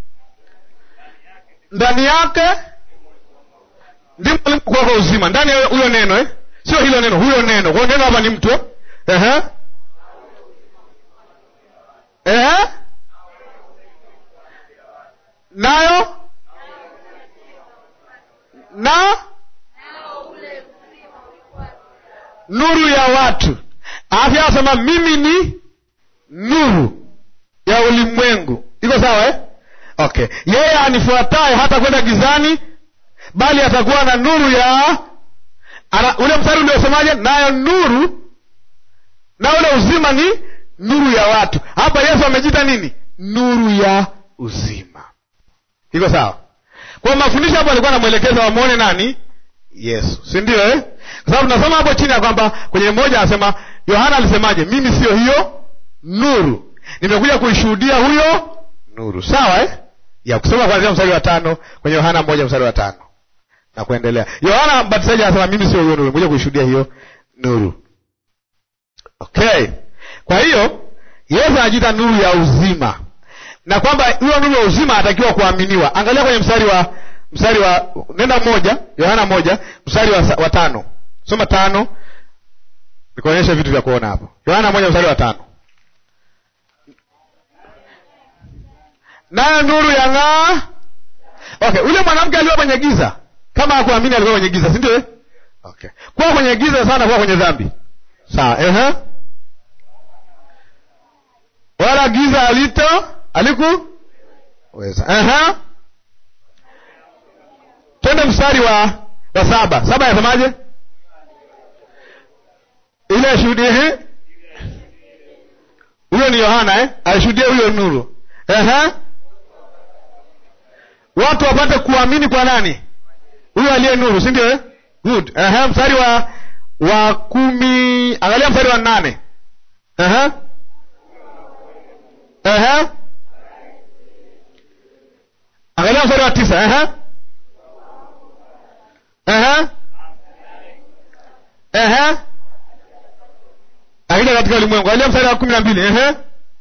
ndani yake ndimo ulimokuwako uzima ndani ya huyo neno eh? sio hilo neno huyo neno kwa neno hapa ni mtu ehe ehe nayo na nuru ya watu afya anasema mimi ni nuru ya ulimwengu iko sawa eh? okay yeye anifuataye hata kwenda gizani bali atakuwa na nuru ya ana, ule mstari uliosemaje nayo nuru na ule uzima ni nuru ya watu hapa yesu amejita nini nuru ya uzima iko sawa kwa mafundisho hapo alikuwa anamwelekeza wamwone nani yesu si ndio eh? kwa sababu tunasoma hapo chini ya kwamba kwenye mmoja anasema yohana alisemaje mimi siyo hiyo nuru nimekuja kuishuhudia huyo nuru sawa eh? ya kusoma kuanzia mstari wa tano kwenye yohana moja mstari wa tano na kuendelea yohana mbatizaji anasema mimi sio hiyo nuru nimekuja kuishuhudia hiyo nuru okay kwa hiyo yesu anajiita nuru ya uzima na kwamba hiyo nuru ya uzima anatakiwa kuaminiwa angalia kwenye mstari wa mstari wa nenda moja yohana moja mstari wa, wa tano soma tano nikuonyesha vitu vya kuona hapo yohana moja mstari wa tano nayo nuru ya ng'aa okay ule mwanamke alikuwa kwenye giza kama hakuamini alikuwa kwenye giza si ndio eh? okay kuwa kwenye giza sana kuwa kwenye dhambi sawa ehe wala giza alito alikuweza ehe twende mstari wa wa saba saba yasemaje ile shuhudi ehe huyo ni yohana eh? alishuhudia huyo nuru ehe watu wapate kuamini kwa nani huyo aliye nuru si ndio eh? good ehe mstari wa wa kumi angalia mstari wa nane ehe ehe angalia mstari wa tisa ehe ehe ehe akija katika ulimwengu angalia mstari wa kumi na mbili ehe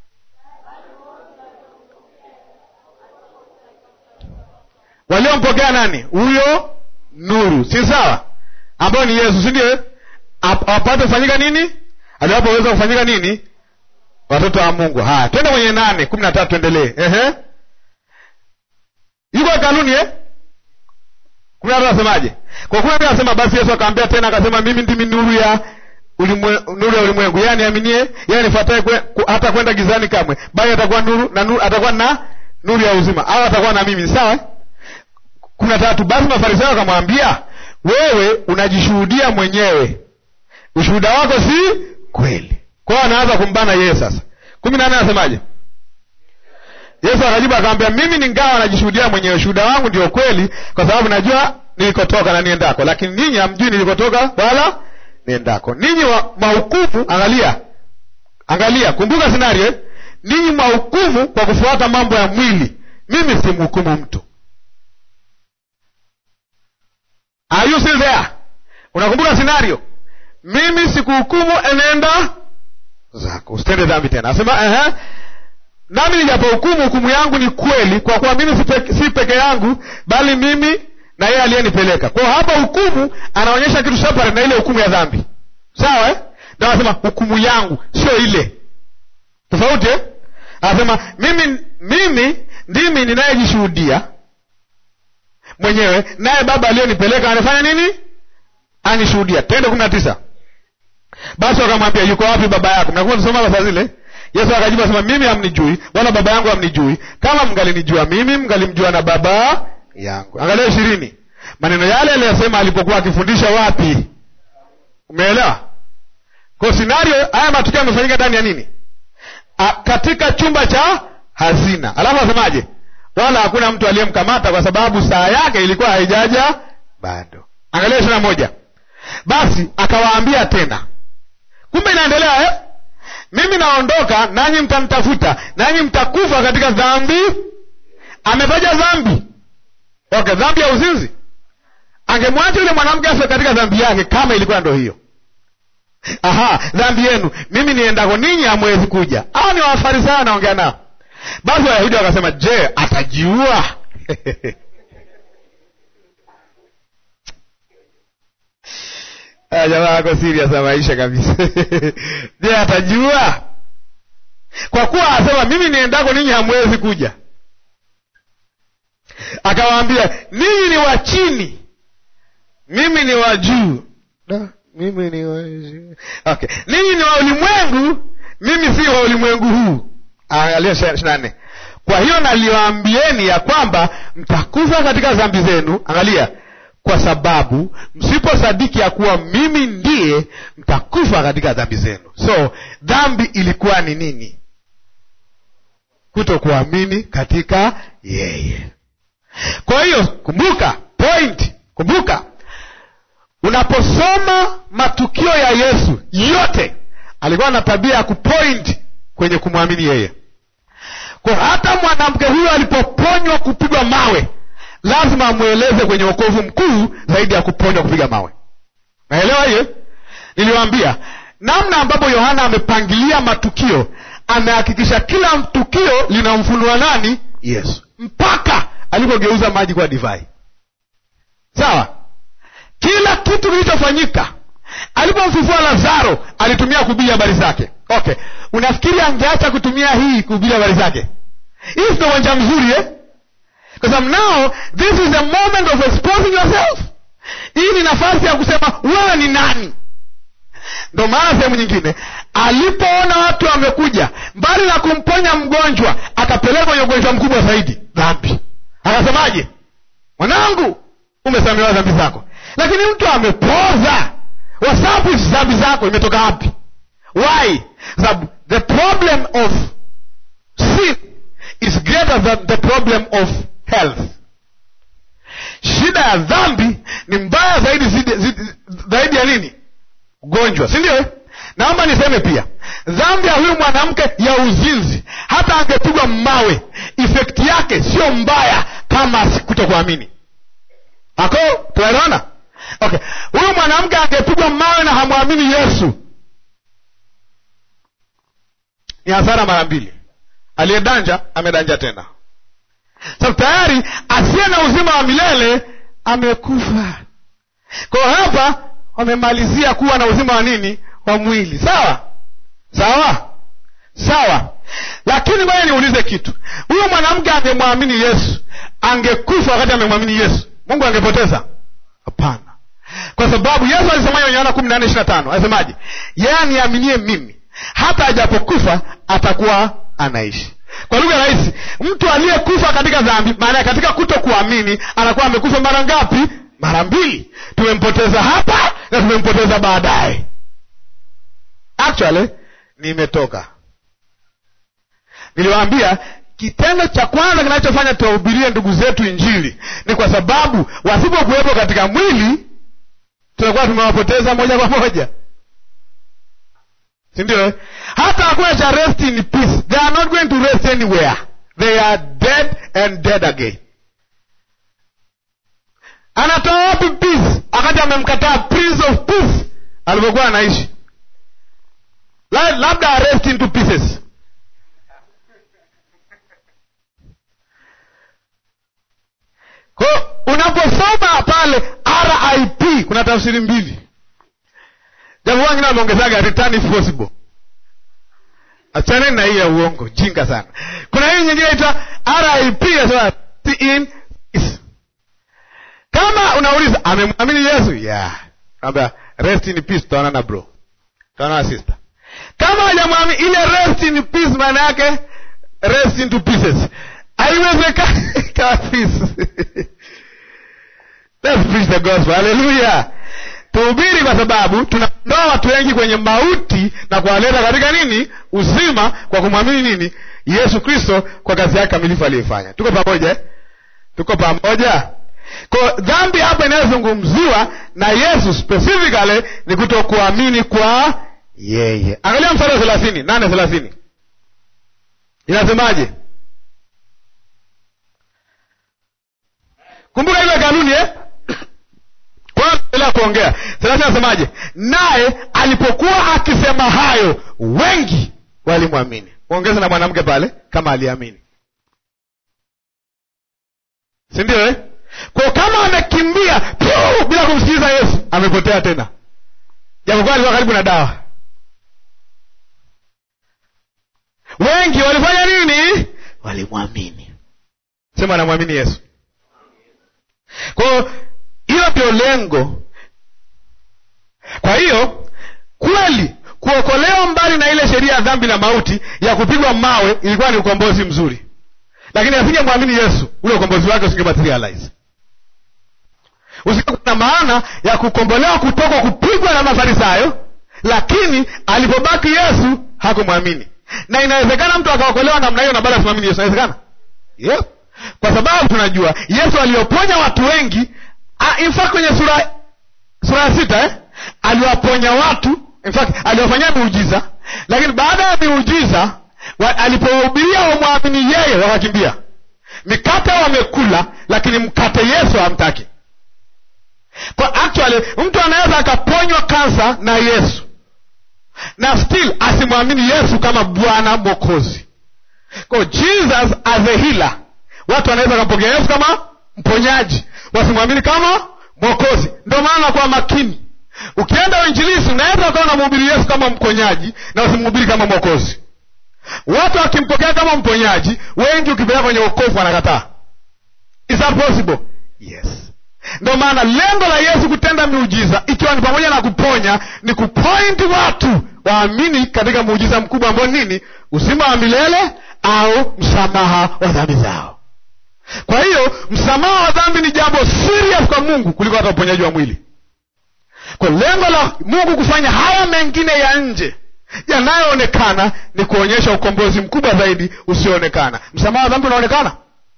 waliompokea nani huyo nuru si sawa ambayo ni yesu si ndio wapate kufanyika nini aliwapoweza kufanyika nini watoto wa mungu haya twende kwenye nane kumi na tatu tuendelee ehe yuko hekaluni eh? kumi na tatu asemaje kwa kumi na mbili anasema basi yesu akaambia tena akasema mimi ndimi nuru ya ulimwe, nuru ya ulimwengu yeye aniaminie yeye anifuataye kwe, hata kwenda gizani kamwe bali atakuwa nuru na nuru, atakuwa na nuru ya uzima au atakuwa na mimi sawa eh? kumi na tatu basi mafarisayo akamwambia wewe unajishuhudia mwenyewe ushuhuda wako si kweli kwao anaanza kumbana yeye sasa kumi na nne anasemaje yesu akajibu akamwambia mimi ningawa najishuhudia mwenyewe shuhuda wangu ndio kweli kwa sababu najua nilikotoka na niendako lakini ninyi hamjui nilikotoka wala niendako ninyi mahukumu angalia angalia kumbuka scenario eh? ninyi mahukumu kwa kufuata mambo ya mwili mimi simhukumu mtu Are you still there? Unakumbuka scenario? Mimi sikuhukumu, enenda zako, usitende dhambi tena. Asema ehe, nami nijapohukumu, hukumu yangu ni kweli, kwa kuwa mimi si peke, si peke yangu, bali mimi na yeye aliyenipeleka. Kwa hapa hukumu anaonyesha kitu separate na ile hukumu ya dhambi, sawa eh? Ndio anasema hukumu yangu sio ile, tofauti eh? Anasema mimi, mimi ndimi ninayejishuhudia mwenyewe naye baba aliyonipeleka anafanya nini anishuhudia tende kumi na tisa basi wakamwambia yuko wapi baba yako mnakuwa tusoma saa zile Yesu akajibu asema, mimi hamnijui wala baba yangu hamnijui. Kama mngalinijua mimi, mngalimjua na baba yangu. Angalia ishirini, maneno yale aliyosema alipokuwa akifundisha wapi? Umeelewa? Kwa scenario haya matukio yamefanyika ndani ya nini? A, katika chumba cha hazina. Alafu asemaje? Wala hakuna mtu aliyemkamata kwa sababu saa yake ilikuwa haijaja bado. Angalia ishirini na moja. Basi akawaambia tena, kumbe inaendelea eh? Mimi naondoka, nanyi mtanitafuta, nanyi mtakufa katika dhambi. Ametaja dhambi, okay, dhambi ya uzinzi. Angemwacha yule mwanamke afe katika dhambi yake, kama ilikuwa ndo hiyo. Aha, dhambi yenu, mimi niendako ninyi hamwezi kuja. Hao ni Wafarisayo anaongea nao. Basi Wayahudi wakasema, je, atajiua? Jamaa ako serious na maisha kabisa. Je, atajua? Kwa kuwa asema mimi niendako ninyi hamwezi kuja. Akawaambia ninyi ni wa chini, mimi ni wa juu. Mimi ni wa juu. Okay, ninyi ni wa ulimwengu, mimi si wa ulimwengu huu. Angalia ishirini na nne. Kwa hiyo naliwaambieni ya kwamba mtakufa katika dhambi zenu. Angalia kwa sababu msiposadiki ya kuwa mimi ndiye, mtakufa katika dhambi zenu. So dhambi ilikuwa ni nini? Kutokuamini katika yeye. Kwa hiyo kumbuka point, kumbuka unaposoma matukio ya Yesu yote alikuwa na tabia ya kupoint kwenye kumwamini yeye. Kwa hata mwanamke huyo alipoponywa kupigwa mawe lazima amweleze kwenye wokovu mkuu zaidi ya kuponywa kupiga mawe. Naelewa hiyo? Niliwaambia namna ambapo Yohana amepangilia matukio, amehakikisha kila tukio linamfunua nani? Yesu, mpaka alipogeuza maji kwa divai. Sawa, kila kitu kilichofanyika. Alipomfufua Lazaro alitumia kuhubiri habari zake. Okay, unafikiri angeacha kutumia hii kuhubiri habari zake? Hii sio uwanja mzuri eh? Kwa sababu now this is a moment of exposing yourself. Hii ni nafasi ya kusema wewe ni nani. Ndo maana sehemu nyingine alipoona watu wamekuja, mbali na kumponya mgonjwa, akapeleka kwenye ugonjwa mkubwa zaidi, dhambi. Akasemaje? Mwanangu, umesamehewa dhambi zako. Lakini mtu amepoza, wasabu dhambi zako imetoka wapi? Why? Sababu the problem of sin is greater than the problem of health. Shida ya dhambi ni mbaya zaidi zidi, zidi, zaidi ya nini? Ugonjwa, si ndio? Naomba niseme pia dhambi ya huyu mwanamke ya uzinzi, hata angepigwa mawe, efekti yake sio mbaya kama kutokuamini. Ako tunaelewana? Okay, huyu mwanamke angepigwa mawe na hamwamini Yesu, ni hasara mara mbili. Aliyedanja amedanja tena, sababu tayari asiye na uzima wa milele amekufa. Kwa hiyo hapa wamemalizia kuwa na uzima wa nini? Wa mwili. Sawa sawa sawa, lakini ngoja niulize kitu. Huyo mwanamke angemwamini Yesu, angekufa wakati amemwamini Yesu, Mungu angepoteza? Hapana, kwa sababu Yesu alisemaje kwenye Yohana kumi na nne ishirini na tano Alisemaje? Yeye aniaminie mimi hata ajapokufa atakuwa anaishi. Kwa lugha rahisi, mtu aliyekufa katika dhambi, maana katika kuto kuamini, anakuwa amekufa mara ngapi? Mara mbili. Tumempoteza hapa na tumempoteza baadaye. Actually nimetoka, niliwaambia kitendo cha kwanza kinachofanya tuwahubirie ndugu zetu Injili ni kwa sababu wasipokuwepo katika mwili tunakuwa tumewapoteza moja kwa moja si ndio? Hata hakuna cha rest in peace. They are not going to rest anywhere. They are dead and dead again. Anatoa wapi peace wakati amemkataa prince of peace alipokuwa anaishi? Labda arrest into pieces. Kwa unaposoma pale RIP kuna tafsiri mbili Jambo wengine wameongezaga return if possible. Achaneni na hii ya uongo jinga sana. Kuna hii nyingine inaitwa RIP ya in peace. Kama unauliza amemwamini Yesu, yeah. Naambia rest in peace, tutaonana bro. Tutaonana sister. kama hajamwamini ile rest in peace maana yake rest into pieces haiwezekani kabisa Let's preach the gospel haleluya tuhubiri kwa sababu tunaondoa watu wengi kwenye mauti na kuwaleta katika nini uzima kwa kumwamini nini yesu kristo kwa kazi yake kamilifu aliyoifanya tuko pamoja eh? tuko pamoja kwa dhambi hapa inayozungumziwa na yesu specifically ni kutokuamini kwa yeye angalia mstari wa thelathini nane thelathini inasemaje kumbuka ile kanuni eh? endelea kuongea thelathini anasemaje naye alipokuwa akisema hayo wengi walimwamini ongeza na mwanamke pale kama aliamini si ndio eh? kwa kama amekimbia piu bila kumsikiliza yesu amepotea tena japokuwa alikuwa karibu na dawa wengi walifanya nini walimwamini sema anamwamini yesu kwao hiyo ndio lengo kwa hiyo kweli kuokolewa mbali na ile sheria ya dhambi na mauti ya kupigwa mawe ilikuwa ni ukombozi mzuri lakini asingemwamini yesu ule ukombozi wake usingematerialize usikuwa na maana ya kukombolewa kutoka kupigwa na mafarisayo lakini alipobaki yesu hakumwamini na inawezekana mtu akaokolewa namna hiyo na bado asimwamini yesu inawezekana yep. kwa sababu tunajua yesu alioponya watu wengi Ah, in fact kwenye sura sura ya sita eh? aliwaponya watu in fact aliwafanyia miujiza lakini baada ya miujiza wa- alipohubiria wamwamini yeye wakakimbia mikate wamekula lakini mkate yesu hamtaki kwa actually mtu anaweza akaponywa kansa na yesu na still asimwamini yesu kama bwana mwokozi kwa jesus as a healer watu wanaweza wakampokea yesu kama mponyaji wasimwamini kama mwokozi ndio maana kwa makini ukienda uinjilisi unaweza ukawa unamhubiri yesu kama mponyaji na usimhubiri kama mwokozi watu wakimpokea kama mponyaji wengi ukipeleka kwenye wokovu wanakataa is that possible yes ndio maana lengo la yesu kutenda miujiza ikiwa ni pamoja na kuponya ni kupointi watu waamini katika muujiza mkubwa ambao nini uzima wa milele au msamaha wa dhambi zao kwa hiyo msamaha wa dhambi ni jambo serious kwa mungu kuliko hata uponyaji wa mwili kwa lengo la mungu kufanya haya mengine ya nje yanayoonekana ni kuonyesha ukombozi mkubwa zaidi usioonekana msamaha wa dhambi unaonekana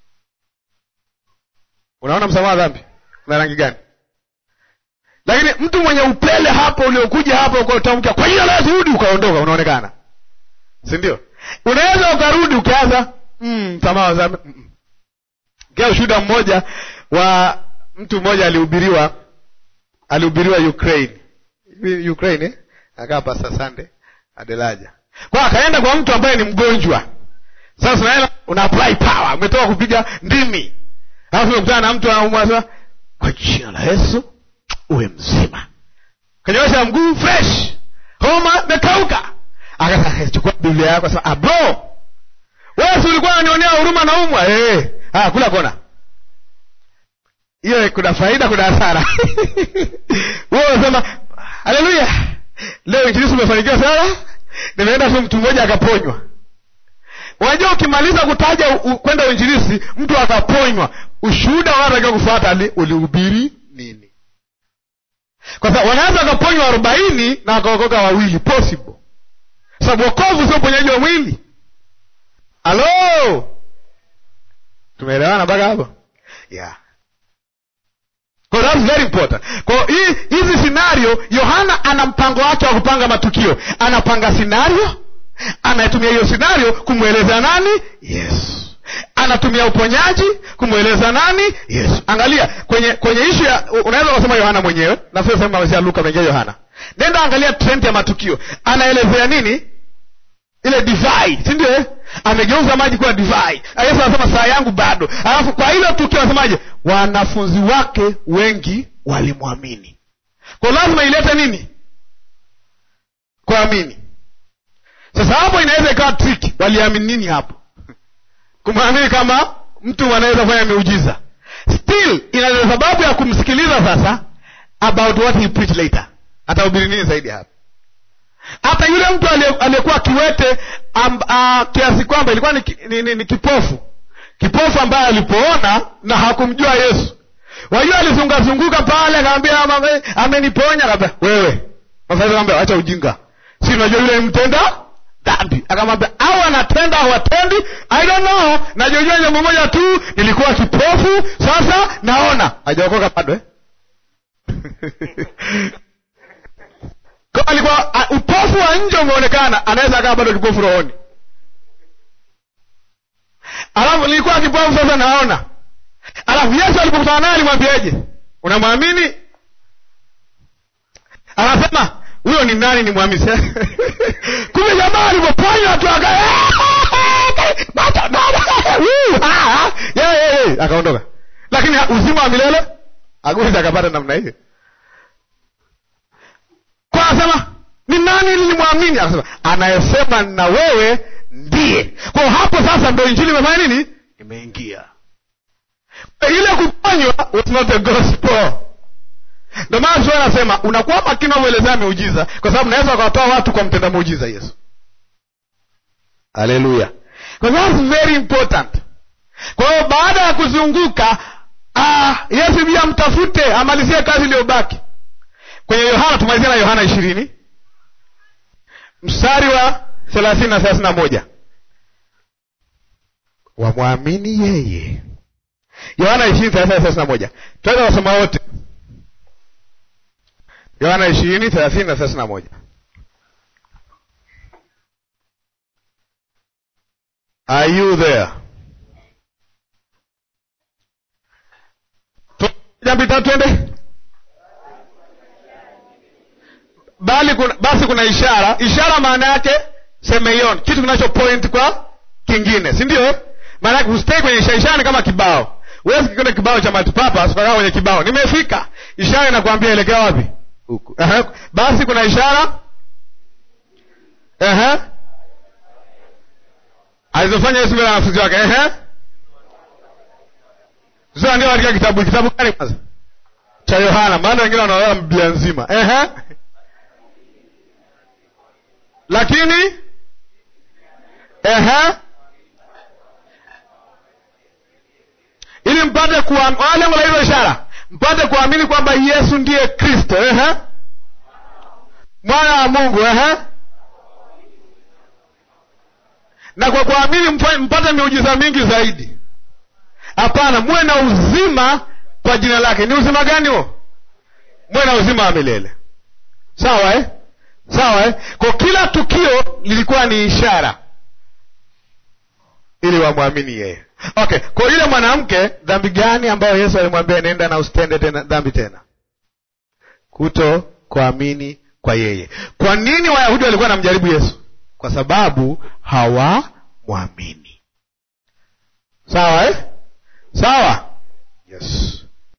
unaona msamaha wa dhambi una rangi gani lakini mtu mwenye upele hapo uliokuja hapo ukatamka kwa hiyo la rudi ukaondoka unaonekana si ndio unaweza ukarudi ukaanza mm, msamaha wa dhambi mm. Kia ushuhuda mmoja wa mtu mmoja alihubiriwa alihubiriwa Ukraine Hivi Ukraine eh? akaa pasta Sunday Adelaja kwa akaenda kwa mtu ambaye ni mgonjwa sasa unaenda una apply power umetoka kupiga ndimi alafu umekutana na mtu anaumwa sasa kwa jina la Yesu uwe mzima kanyoosha mguu fresh homa imekauka akasema chukua Biblia yako sasa abro wewe si ulikuwa unanionea huruma na umwa eh ah kula kona hiyo kuna faida kuna hasara wewe unasema haleluya leo injilisi umefanikiwa sana nimeenda tu mtu mmoja akaponywa unajua ukimaliza kutaja u- kwenda uinjilisi mtu akaponywa ushuhuda wanatakiwa kufuata ni ulihubiri nini kwa sababu wanaweza wakaponywa arobaini na wakaokoka wawili possible sababu wokovu sio uponyaji wa mwili halo tumeelewana mpaka hapo yeah Kwa that's very important kwa hii hizi scenario yohana ana mpango wake wa kupanga matukio anapanga scenario anatumia hiyo scenario kumweleza nani yesu anatumia uponyaji kumweleza nani yesu angalia kwenye kwenye ishu ya unaweza kusema yohana mwenyewe nafsi sema amesema luka mengia yohana nenda angalia trend ya matukio anaelezea nini ile divai si ndio eh? amegeuza maji kuwa divai yesu anasema saa yangu bado alafu kwa hilo tukio anasemaje wanafunzi wake wengi walimwamini kwa lazima ilete nini kuamini sasa hapo inaweza ikawa triki waliamini nini hapo kumwamini kama mtu anaweza kufanya miujiza still ina sababu ya kumsikiliza sasa about what he preach later atahubiri nini zaidi hapa hata yule mtu aliye- aliyekuwa kiwete am, a, kiasi kwamba ilikuwa ni, ki- ni, ni, ni kipofu kipofu ambaye alipoona na hakumjua yesu wajua alizungazunguka pale akamwambia "Mama, ameniponya akaambia wewe Mafarisayo akamwambia acha ujinga si unajua yule ni mtenda dhambi akamwambia au anatenda au atendi i don't know najojua jambo moja tu nilikuwa kipofu sasa naona hajaokoka bado eh? Kwa alikuwa a- upofu wa nje umeonekana anaweza akawa bado kipofu rohoni alafu nilikuwa kipofu sasa naona alafu yesu alipokutana naye alimwambiaje unamwamini anasema huyo ni nani ni mwamini kumbe jamaa alipoponywa tu aka Yeah, yeah, yeah. akaondoka lakini uzima wa milele aguzi akapata namna hiyo kwa anasema ni nani nilimwamini akasema anayesema na wewe ndiye kwa hapo sasa ndo injili imefanya nini imeingia ile kuponywa was not a gospel ndio maana sio anasema unakuwa makini unavyoelezea miujiza kwa sababu naweza ukawatoa watu kwa mtenda muujiza yesu haleluya that's very important kwa hiyo baada ya kuzunguka ah, yesu pia mtafute amalizie kazi iliyobaki kwenye yohana tumalizia na yohana ishirini mstari wa thelathini na thelathini na moja wamwamini yeye yohana ishirini thelathini na thelathini na moja tunaweza wasoma wote yohana ishirini thelathini na thelathini na moja are you there jambita twende bali kuna, basi kuna ishara ishara maana yake semeion kitu kinacho point kwa kingine si ndio maana yake usitei kwenye ishara ishara ni kama kibao huwezi kikwenda kibao cha multipurpose ukakaa kwenye kibao nimefika ishara inakwambia elekea wapi huku Aha. basi kuna ishara Aha. alizofanya yesu mbele ya wanafunzi wake Ehe. zilizoandikwa katika kitabu kitabu gani kwanza cha yohana maana wengine wanaoa biblia nzima Ehe. lakini Ehe. ili mpate kuam- wala lengo la hizo ishara mpate kuamini kwamba yesu ndiye kristo Ehe. mwana wa mungu Ehe. na kwa kuamini mfa- mpate miujiza mingi zaidi hapana muwe na uzima kwa jina lake ni uzima gani huo muwe na uzima wa milele sawa eh? sawa eh? kwa kila tukio lilikuwa ni ishara ili wamwamini yeye okay kwa yule mwanamke dhambi gani ambayo yesu alimwambia nenda na usitende tena dhambi tena kuto kuamini kwa yeye kwa nini wayahudi walikuwa namjaribu yesu kwa sababu hawamwamini sawa eh?